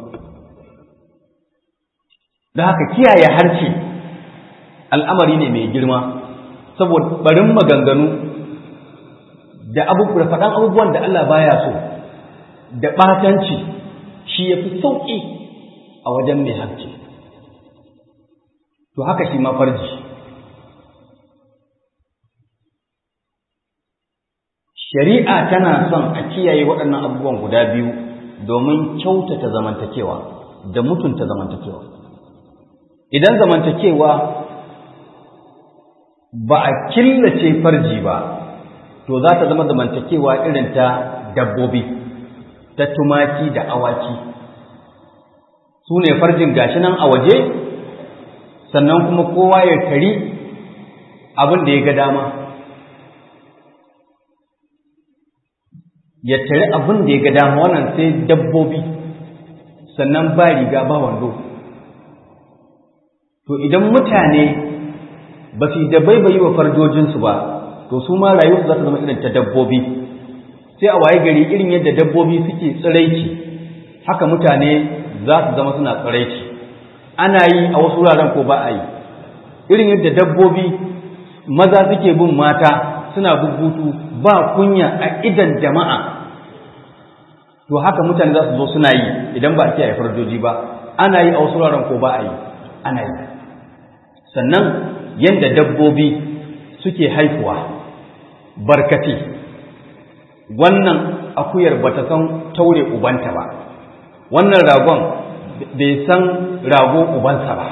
da haka kiyaye harce al'amari ne mai girma saboda barin maganganu da abubuwa faɗan abubuwan da Allah baya so da ɓatanci shi ya fi sauƙi a wajen mai harce to haka shi ma farji shari'a tana son a kiyaye waɗannan abubuwan guda biyu domin kyautata zamantakewa da mutunta zamantakewa idan zamantakewa ba a killace farji ba to za ta zama zamantakewa irin ta dabbobi ta tumaki da awaki su ne farjin gashi nan a waje sannan kuma kowa ya tari abin da ya ga dama ya tare abin da ya ga dama wannan sai dabbobi sannan ba riga ba wando to idan mutane ba su da baibayi wa farjojinsu ba to su ma rayuwarsu za ta zama irin ta dabbobi sai a waye gari irin yadda dabbobi suke tsiraici haka mutane za su zama suna tsiraici ana yi a wasu wuraren ko ba a yi irin yadda dabbobi maza suke bin mata suna bubutu ba kunya a idan jama'a to haka mutane za su zo suna yi idan ba a kiyaye farjoji ba ana yi a wasu wuraren ko ba a yi ana yi sannan yadda dabbobi suke haifuwa barkati wannan akuyar ba ta san taure ubanta ba wannan ragon bai san rago ubansa ba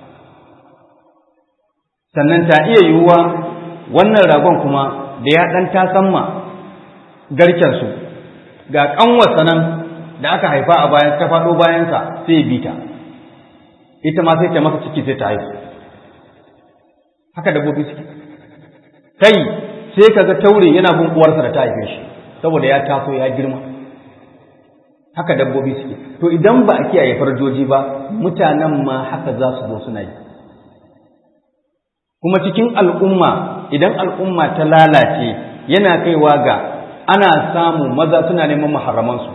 sannan ta iya yiwuwa wannan ragon kuma da ya ɗan tasamma garkensu ga ƙanwarsa nan da aka haifa a bayan ta faɗo bayansa sai bi ta ita ma sai ta masa ciki sai ta haifu haka dabbobi suke kai sai kaga taure yana bin uwarsa da ta haife shi saboda ya taso ya girma haka dabbobi suke to idan ba a kiyaye farjoji ba mutanen ma haka za su zo suna yi kuma cikin al'umma idan al'umma ta lalace yana kaiwa ga ana samu maza suna neman maharamansu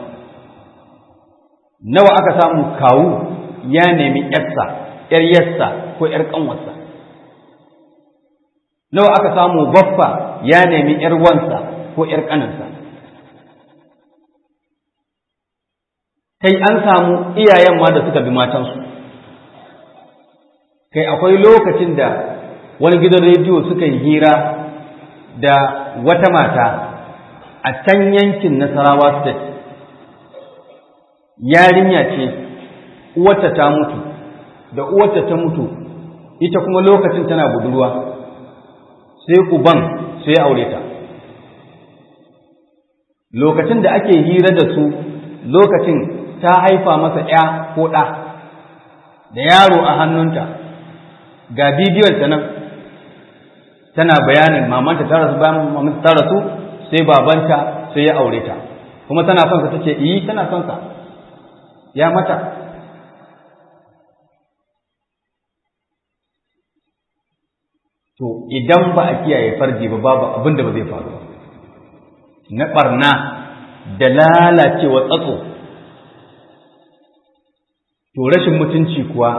nawa aka samu kawu ya nemi yarsa yar yarsa ko yar kanwarsa nawa aka samu baffa ya nemi yar wansa ko yar kaninsa kai an samu iyayen ma da suka bi matansu kai akwai lokacin da wani gidan rediyo suka yi hira da wata mata a can yankin nasarawa state yarinya ce uwarta ta mutu da uwarta ta mutu ita kuma lokacin tana budurwa sai uban sai aure ta lokacin da ake hira da su lokacin ta haifa masa ‘ya ko ɗa da yaro a hannunta ga bidiyonta nan tana bayanin mamanta ta rasu bayan mamanta ta rasu sai babanta sai ya aure ta kuma tana son sa tace yi tana son sa ya mata to idan ba a kiyaye farji ba babu abin da ba zai faru na barna da lalacewa tsatso to rashin mutunci kuwa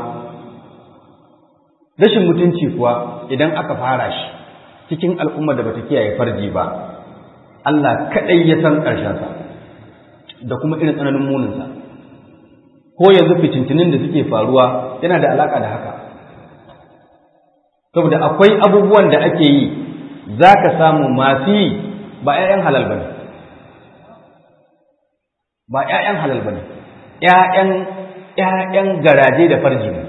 rashin mutunci kuwa idan aka fara shi cikin al'umma da bata kiyaye farji ba Allah kaɗai ya san ƙarshensa da kuma irin tsananin muninsa ko yanzu fitintinin da suke faruwa yana da alaƙa da haka saboda akwai abubuwan da ake yi za ka samu masu yi ba 'ya'yan halal ba ne ba 'ya'yan halal ba ne 'ya'yan garaje da farji ne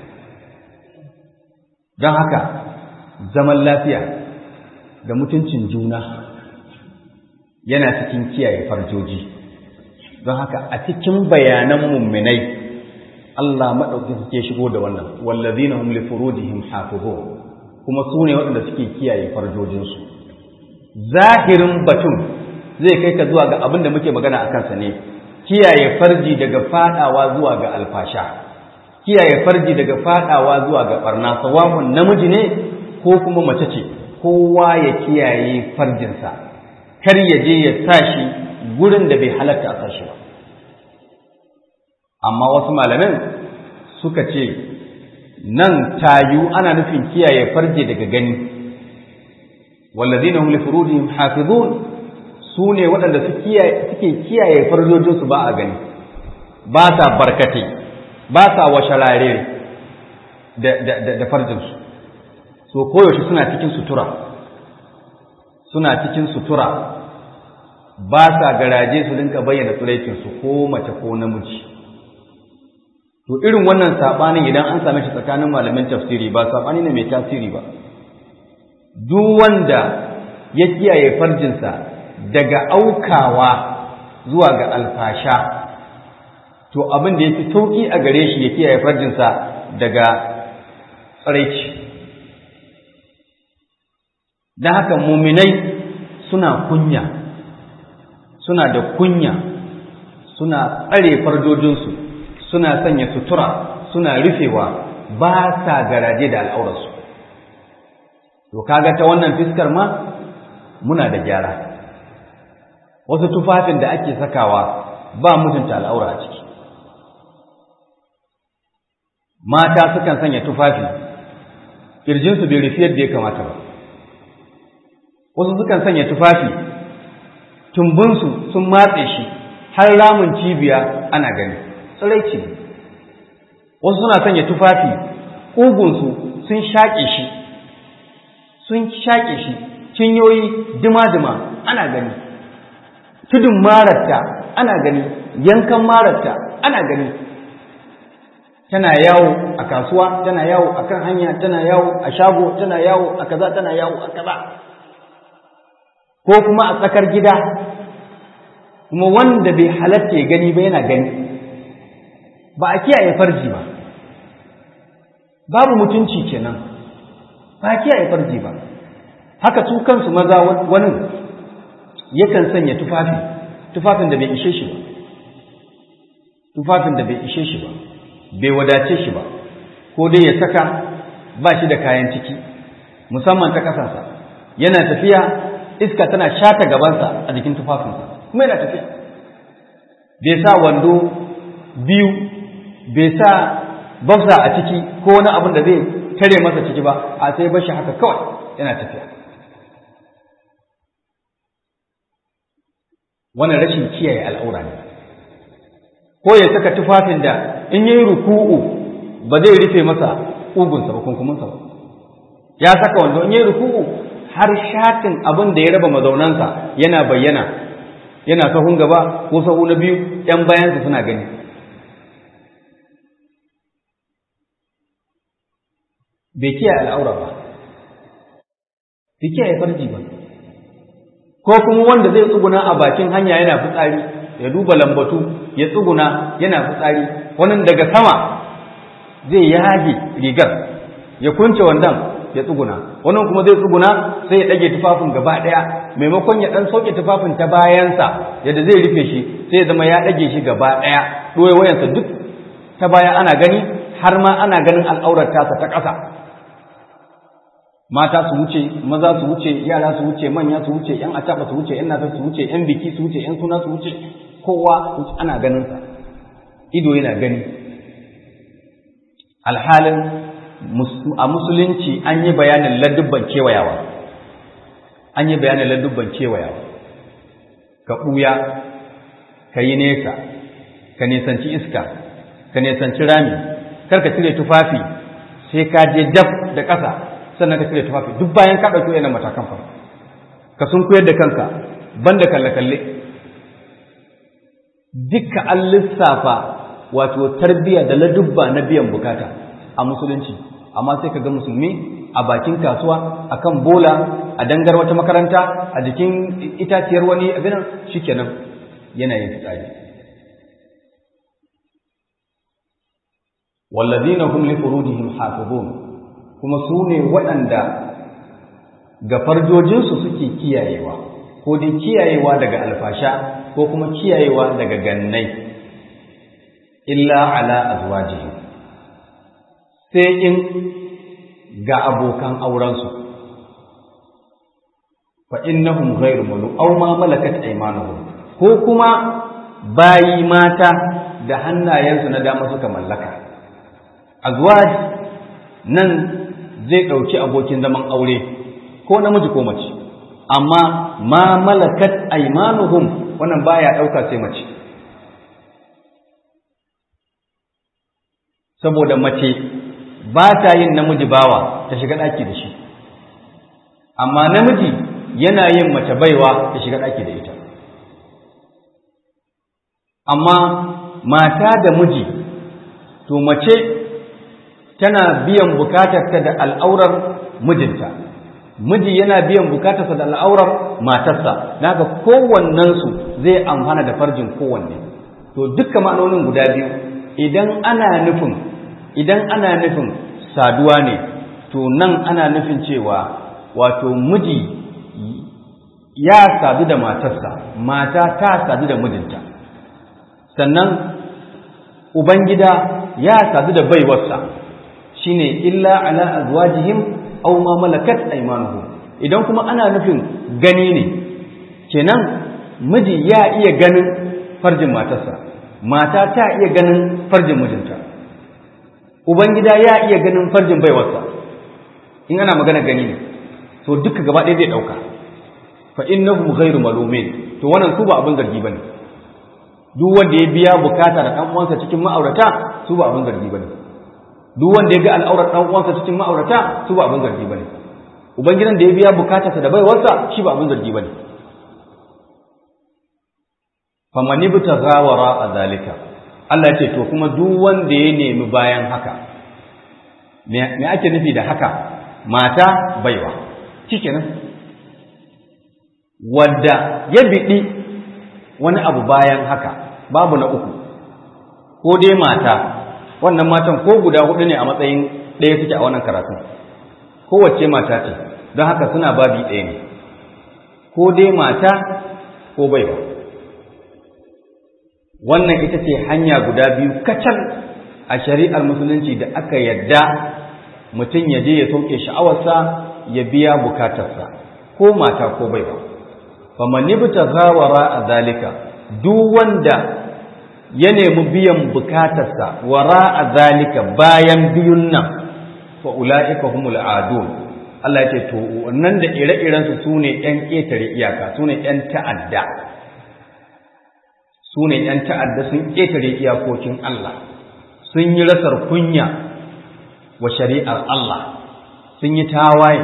don haka zaman lafiya da mutuncin juna yana cikin kiyaye farjoji don haka a cikin bayanan mumminai Allah maɗauki suke shigo da wannan wallazina hum li furujihim hafizun kuma su ne waɗanda suke kiyaye farjojinsu zahirin batun zai kai ka zuwa ga abin da muke magana a kansa ne kiyaye farji daga fadawa zuwa ga alfasha kiyaye farji daga fadawa zuwa ga barna sawahun namiji ne ko kuma mace ce kowa ya kiyaye farjinsa kar ya je ya tashi gurin da bai halatta a sashi ba amma wasu malamin suka ce nan tayu ana nufin kiyaye farje daga gani wallazina hum li furujihim hafizun su ne waɗanda suke kiyaye farjojinsu ba a gani ba sa barkate ba sa washarare da farjinsu so koyaushe suna cikin sutura suna cikin sutura ba sa garaje su dinka bayyana tsiraicinsu ko mace ko namiji to irin wannan saɓanin idan an same shi tsakanin malamin tafsiri ba saɓani ne mai tasiri ba duk wanda ya kiyaye farjinsa daga aukawa zuwa ga alfasha to abin da ya fi sauƙi a gare shi ya kiyaye farjinsa daga tsaraici don haka muminai suna kunya suna da kunya suna tsare farjojinsu suna sanya sutura suna rufewa ba sa garaje da al'aurarsu to kaga ta wannan fiskar ma muna da gyara wasu tufafin da ake sakawa ba mutunta al'aura a ciki mata sukan sanya tufafi ƙirjinsu bai rufi yadda ya kamata ba wasu sukan sanya tufafi tumbinsu sun matse shi har ramin cibiya ana gani tsiraici wasu suna sanya tufafi ƙugunsu sun shaƙe shi sun shaƙe shi cinyoyi dima-dima ana gani tudun mararta ana gani yankan mararta ana gani tana yawo a kasuwa tana yawo a kan hanya tana yawo a shago tana yawo a kaza tana yawo a kaza ko kuma a tsakar gida kuma wanda bai halatta ya gani ba yana gani ba a kiyaye farji ba babu mutunci kenan ba a kiyaye farji ba haka su kansu maza wani yakan sanya tufafi tufafin da bai ishe shi ba tufafin da bai ishe shi ba bai wadace shi ba ko dai ya saka ba shi da kayan ciki musamman ta kasansa yana tafiya iska tana shata gabansa a jikin tufafinsa kuma yana tafiya bai sa wando biyu bai sa bafsa a ciki ko wani abin da zai tare masa ciki ba a sai bashi haka kawai yana tafiya wannan rashin kiyaye al'aura ne ko ya saka tufafin da in yi ruku'u ba zai rufe masa ugunsa ba kunkuminsa ba ya saka wando in yi ruku'u har shatin abin da ya raba mazaunansa yana bayyana yana sahun gaba ko sahu na biyu ‘yan bayansa suna gani bai kiyaye al'aura ba bai kiyaye farji ba ko kuma wanda zai tsuguna a bakin hanya yana fitsari ya duba lambatu ya tsuguna yana fitsari wani daga sama zai yage rigar ya kunce wandan ya tsuguna wannan kuma zai tsuguna sai ya ɗage tufafin gaba ɗaya maimakon ya ɗan sauke tufafin ta bayansa yadda zai rufe shi sai ya zama ya ɗage shi gaba ɗaya ɗoye wayansa duk ta baya ana gani har ma ana ganin al'aurar tasa ta ƙasa mata su wuce maza su wuce yara su wuce manya su wuce yan acaba su wuce yan nasa su wuce yan biki su wuce yan suna su wuce kowa ana ganin sa ido yana gani alhalin a musulunci an yi bayanin ladubban kewayawa an yi bayanin ladubban kewayawa ka ɓuya ka yi nesa ka nisanci iska ka nisanci rami kar ka cire tufafi sai ka je dab da ƙasa sannan ka cire tufafi duk bayan ka ɗauki yana matakan fa ka sun koyar da kanka banda kalle-kalle dukka an lissafa wato tarbiyya da ladubba na biyan bukata a musulunci amma sai ka ga musulmi a bakin kasuwa a kan bola a dangar wata makaranta a jikin itaciyar wani abinan shikenan yana yin fitsari wallazina hum li furujihim hafizun kuma su ne waɗanda ga farjojinsu suke kiyayewa ko dai kiyayewa daga alfasha ko kuma kiyayewa daga gannai illa ala azwajihim sai in ga abokan aurensu fa innahum ghayru mulu aw ma malakat aymanuhum ko kuma bayi mata da hannayensu na dama suka mallaka azwaj nan zai ɗauki abokin zaman aure ko namiji ko mace amma ma malakat aymanuhum wannan baya ɗauka sai mace saboda mace ba ta yin namiji bawa ta shiga ɗaki da shi amma namiji yana yin mace baiwa ta shiga ɗaki da ita amma mata da miji to mace tana biyan bukatarta da al'aurar mijinta miji yana biyan bukatarsa da al'aurar matarsa daga kowannensu zai amfana da farjin kowanne to dukkan ma'anonin guda biyu idan ana nufin idan ana nufin saduwa ne to nan ana nufin cewa wato miji ya sadu da matarsa mata ta sadu da mijinta sannan ubangida ya sadu da baiwarsa shine illa ala azwajihim aw ma malakat aymanuhum idan kuma ana nufin gani ne kenan miji ya iya ganin farjin matarsa mata ta iya ganin farjin mijinta ubangida ya iya ganin farjin baiwarsa in ana magana gani ne to duka gaba ɗaya zai ɗauka fa innahum ghairu malumin to wannan su ba abin zargi bane duk wanda ya biya bukata da dan uwansa cikin ma'aurata su ba abin zargi bane duk wanda ya ga al'aurar dan uwansa cikin ma'aurata su ba abin zargi bane ubangidan da ya biya bukatarsa da baiwarsa shi ba abin zargi bane faman ibtagha wara zalika Allah ya ce to kuma duk wanda ya nemi bayan haka me ake nufi da haka mata baiwa shikenan wadda ya biɗi wani abu bayan haka babu na uku ko dai mata wannan matan ko guda hudu ne a matsayin ɗaya suke a wannan karatun kowace mata ce don haka suna babi ɗaya ne ko dai mata ko baiwa wannan ita ce hanya guda biyu kacal a shari'ar musulunci da aka yadda mutum ya je ya sauke sha'awarsa ya biya bukatarsa ko mata ko baiwa faman ibtagha wara zalika duk wanda ya nemi biyan bukatarsa wara zalika bayan biyun nan fa ulaika humul adun Allah ya ce to wannan da ire-iren su sune ƴan ƙetare iyaka sune ƴan ta'adda sune ƴan ta'adda sun ƙetare iyakokin Allah sun yi rasar kunya wa shari'ar Allah sun yi tawaye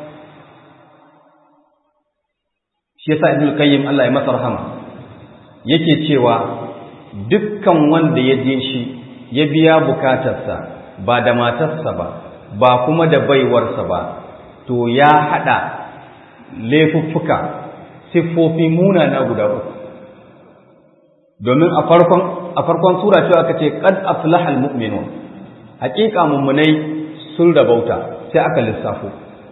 shi yasa ibnu qayyim Allah ya masa rahama yake cewa dukkan wanda ya je shi ya biya bukatarsa ba da matarsa ba ba kuma da baiwarsa ba to ya hada laifuffuka siffofi munana guda uku domin a farkon a farkon sura cewa aka ce qad aflaha almu'minun haqiqa mummunai sun rabauta sai aka lissafo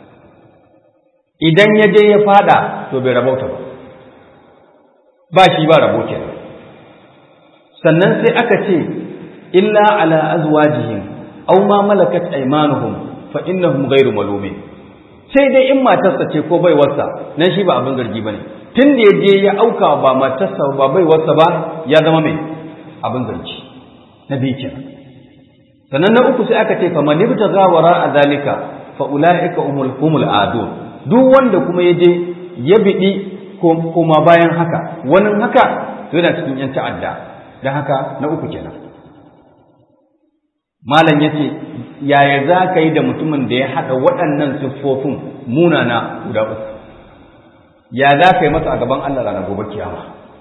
idan ya je ya fada to bai rabauta ba ba shi ba rabo kenan sannan sai aka ce illa ala azwajihim aw ma malakat aymanuhum fa innahum ghayru malumin sai dai in matarsa ce ko baiwarsa nan shi ba abin zargi bane tun da ya je ya auka ba matarsa ba baiwarsa ba ya zama mai abin zargi na biyu kenan sannan na uku sai aka ce fa man ibtagha wara zalika fa ulaika humul humul adun duk wanda kuma ya je ya biɗi koma bayan haka wani haka to yana cikin yan ta'adda don haka na uku kenan malam ya ce yaya za ka yi da mutumin da ya haɗa waɗannan siffofin munana guda uku ya za ka yi masa a gaban Allah ranar gobe kiyama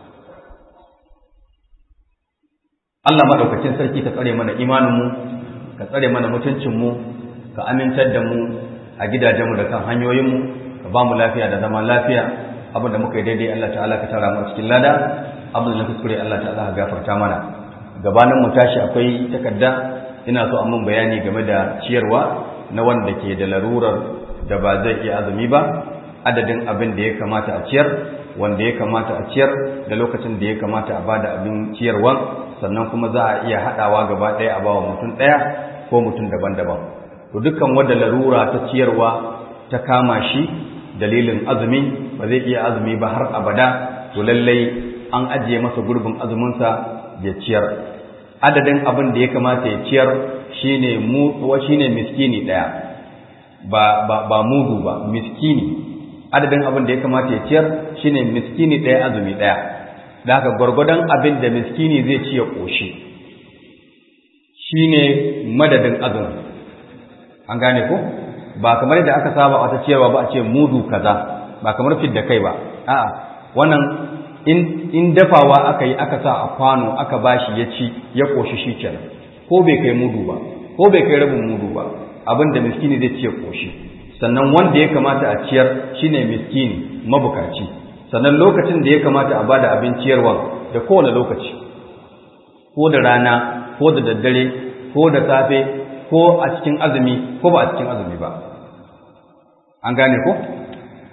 Allah maɗaukacin sarki ka tsare mana imaninmu ka tsare mana mutuncinmu ka amintar da mu a gidajenmu da kan hanyoyinmu ka ba mu lafiya da zama lafiya abin da muka yi daidai Allah ta'ala ka tara mu cikin lada abin da na kuskure Allah ta'ala ka gafarta mana gabanin mu tashi akwai takarda ina so a mun bayani game da ciyarwa na wanda ke da larurar da ba zai iya azumi ba adadin abin da ya kamata a ciyar wanda ya kamata a ciyar da lokacin da ya kamata a bada abin ciyarwa sannan kuma za a iya haɗawa gaba ɗaya a bawa mutum ɗaya ko mutum daban-daban to dukkan wanda larura ta ciyarwa ta kama shi dalilin azumi ba zai iya azumi ba har abada to lallai an ajiye masa gurbin azuminsa ya ciyar adadin abin da ya kamata ya ciyar shine mu shine miskini daya ba ba ba mudu ba miskini adadin abin da ya kamata ya ciyar shine miskini daya azumi daya da haka gwargwadon abin da miskini zai ci ya koshi shine madadin azumi an gane ko ba kamar da aka saba wata ciyarwa ba a ce mudu kaza ba kamar fidda kai ba a'a wannan in in dafawa aka yi aka sa a kwano aka bashi ya ci ya koshi shikenan ko bai kai mudu ba ko bai kai rabin mudu ba abin da miskini zai ci ya koshi sannan wanda ya kamata a ciyar shine miskini mabukaci sannan lokacin da ya kamata a bada abin ciyarwa da kowane lokaci ko da rana ko da daddare ko da safe ko a cikin azumi ko ba a cikin azumi ba an gane ko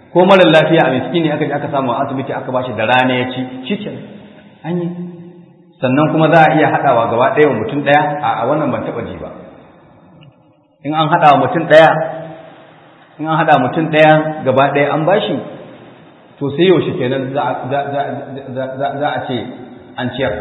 ko mara lafiya a miskini aka je aka samu a asibiti aka bashi da rana ya ci shi an yi sannan kuma za a iya haɗawa gaba ɗaya wa mutum ɗaya a wannan ban taɓa ji ba in an haɗa wa mutum ɗaya in an haɗa mutum ɗaya gaba ɗaya an bashi to sai yaushe kenan za a ce an ciyar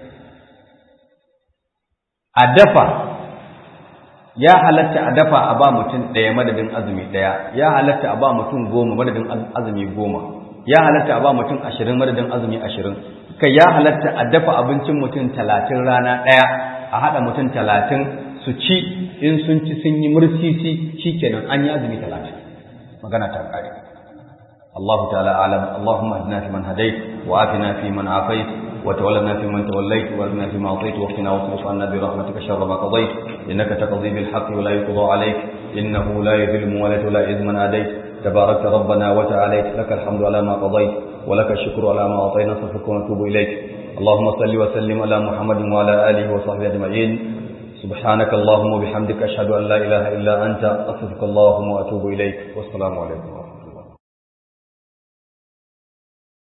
a dafa ya halatta a dafa a ba mutum ɗaya madadin azumi ɗaya ya halatta a ba mutum goma madadin azumi goma ya halatta a ba mutum ashirin madadin azumi ashirin kai ya halatta a dafa abincin mutum talatin rana ɗaya a haɗa mutum talatin su ci in sun ci sun yi mursisi shi kenan an yi azumi talatin magana ta ƙare الله تعالى أعلم اللهم اهدنا فيمن هديت وعافنا فيمن عافيت وتولنا فيمن توليت وارنا فيما أعطيت وقنا واصرف عنا برحمتك شر ما قضيت إنك تقضي بالحق ولا يقضى عليك إنه لا يذل من ولد ولا يعز من عاديت تباركت ربنا وتعاليت لك الحمد على ما قضيت ولك الشكر على ما أعطينا نستغفرك ونتوب إليك اللهم صل وسلم على محمد وعلى آله وصحبه أجمعين سبحانك اللهم وبحمدك أشهد أن لا إله إلا أنت أستغفرك اللهم وأتوب إليك والسلام عليكم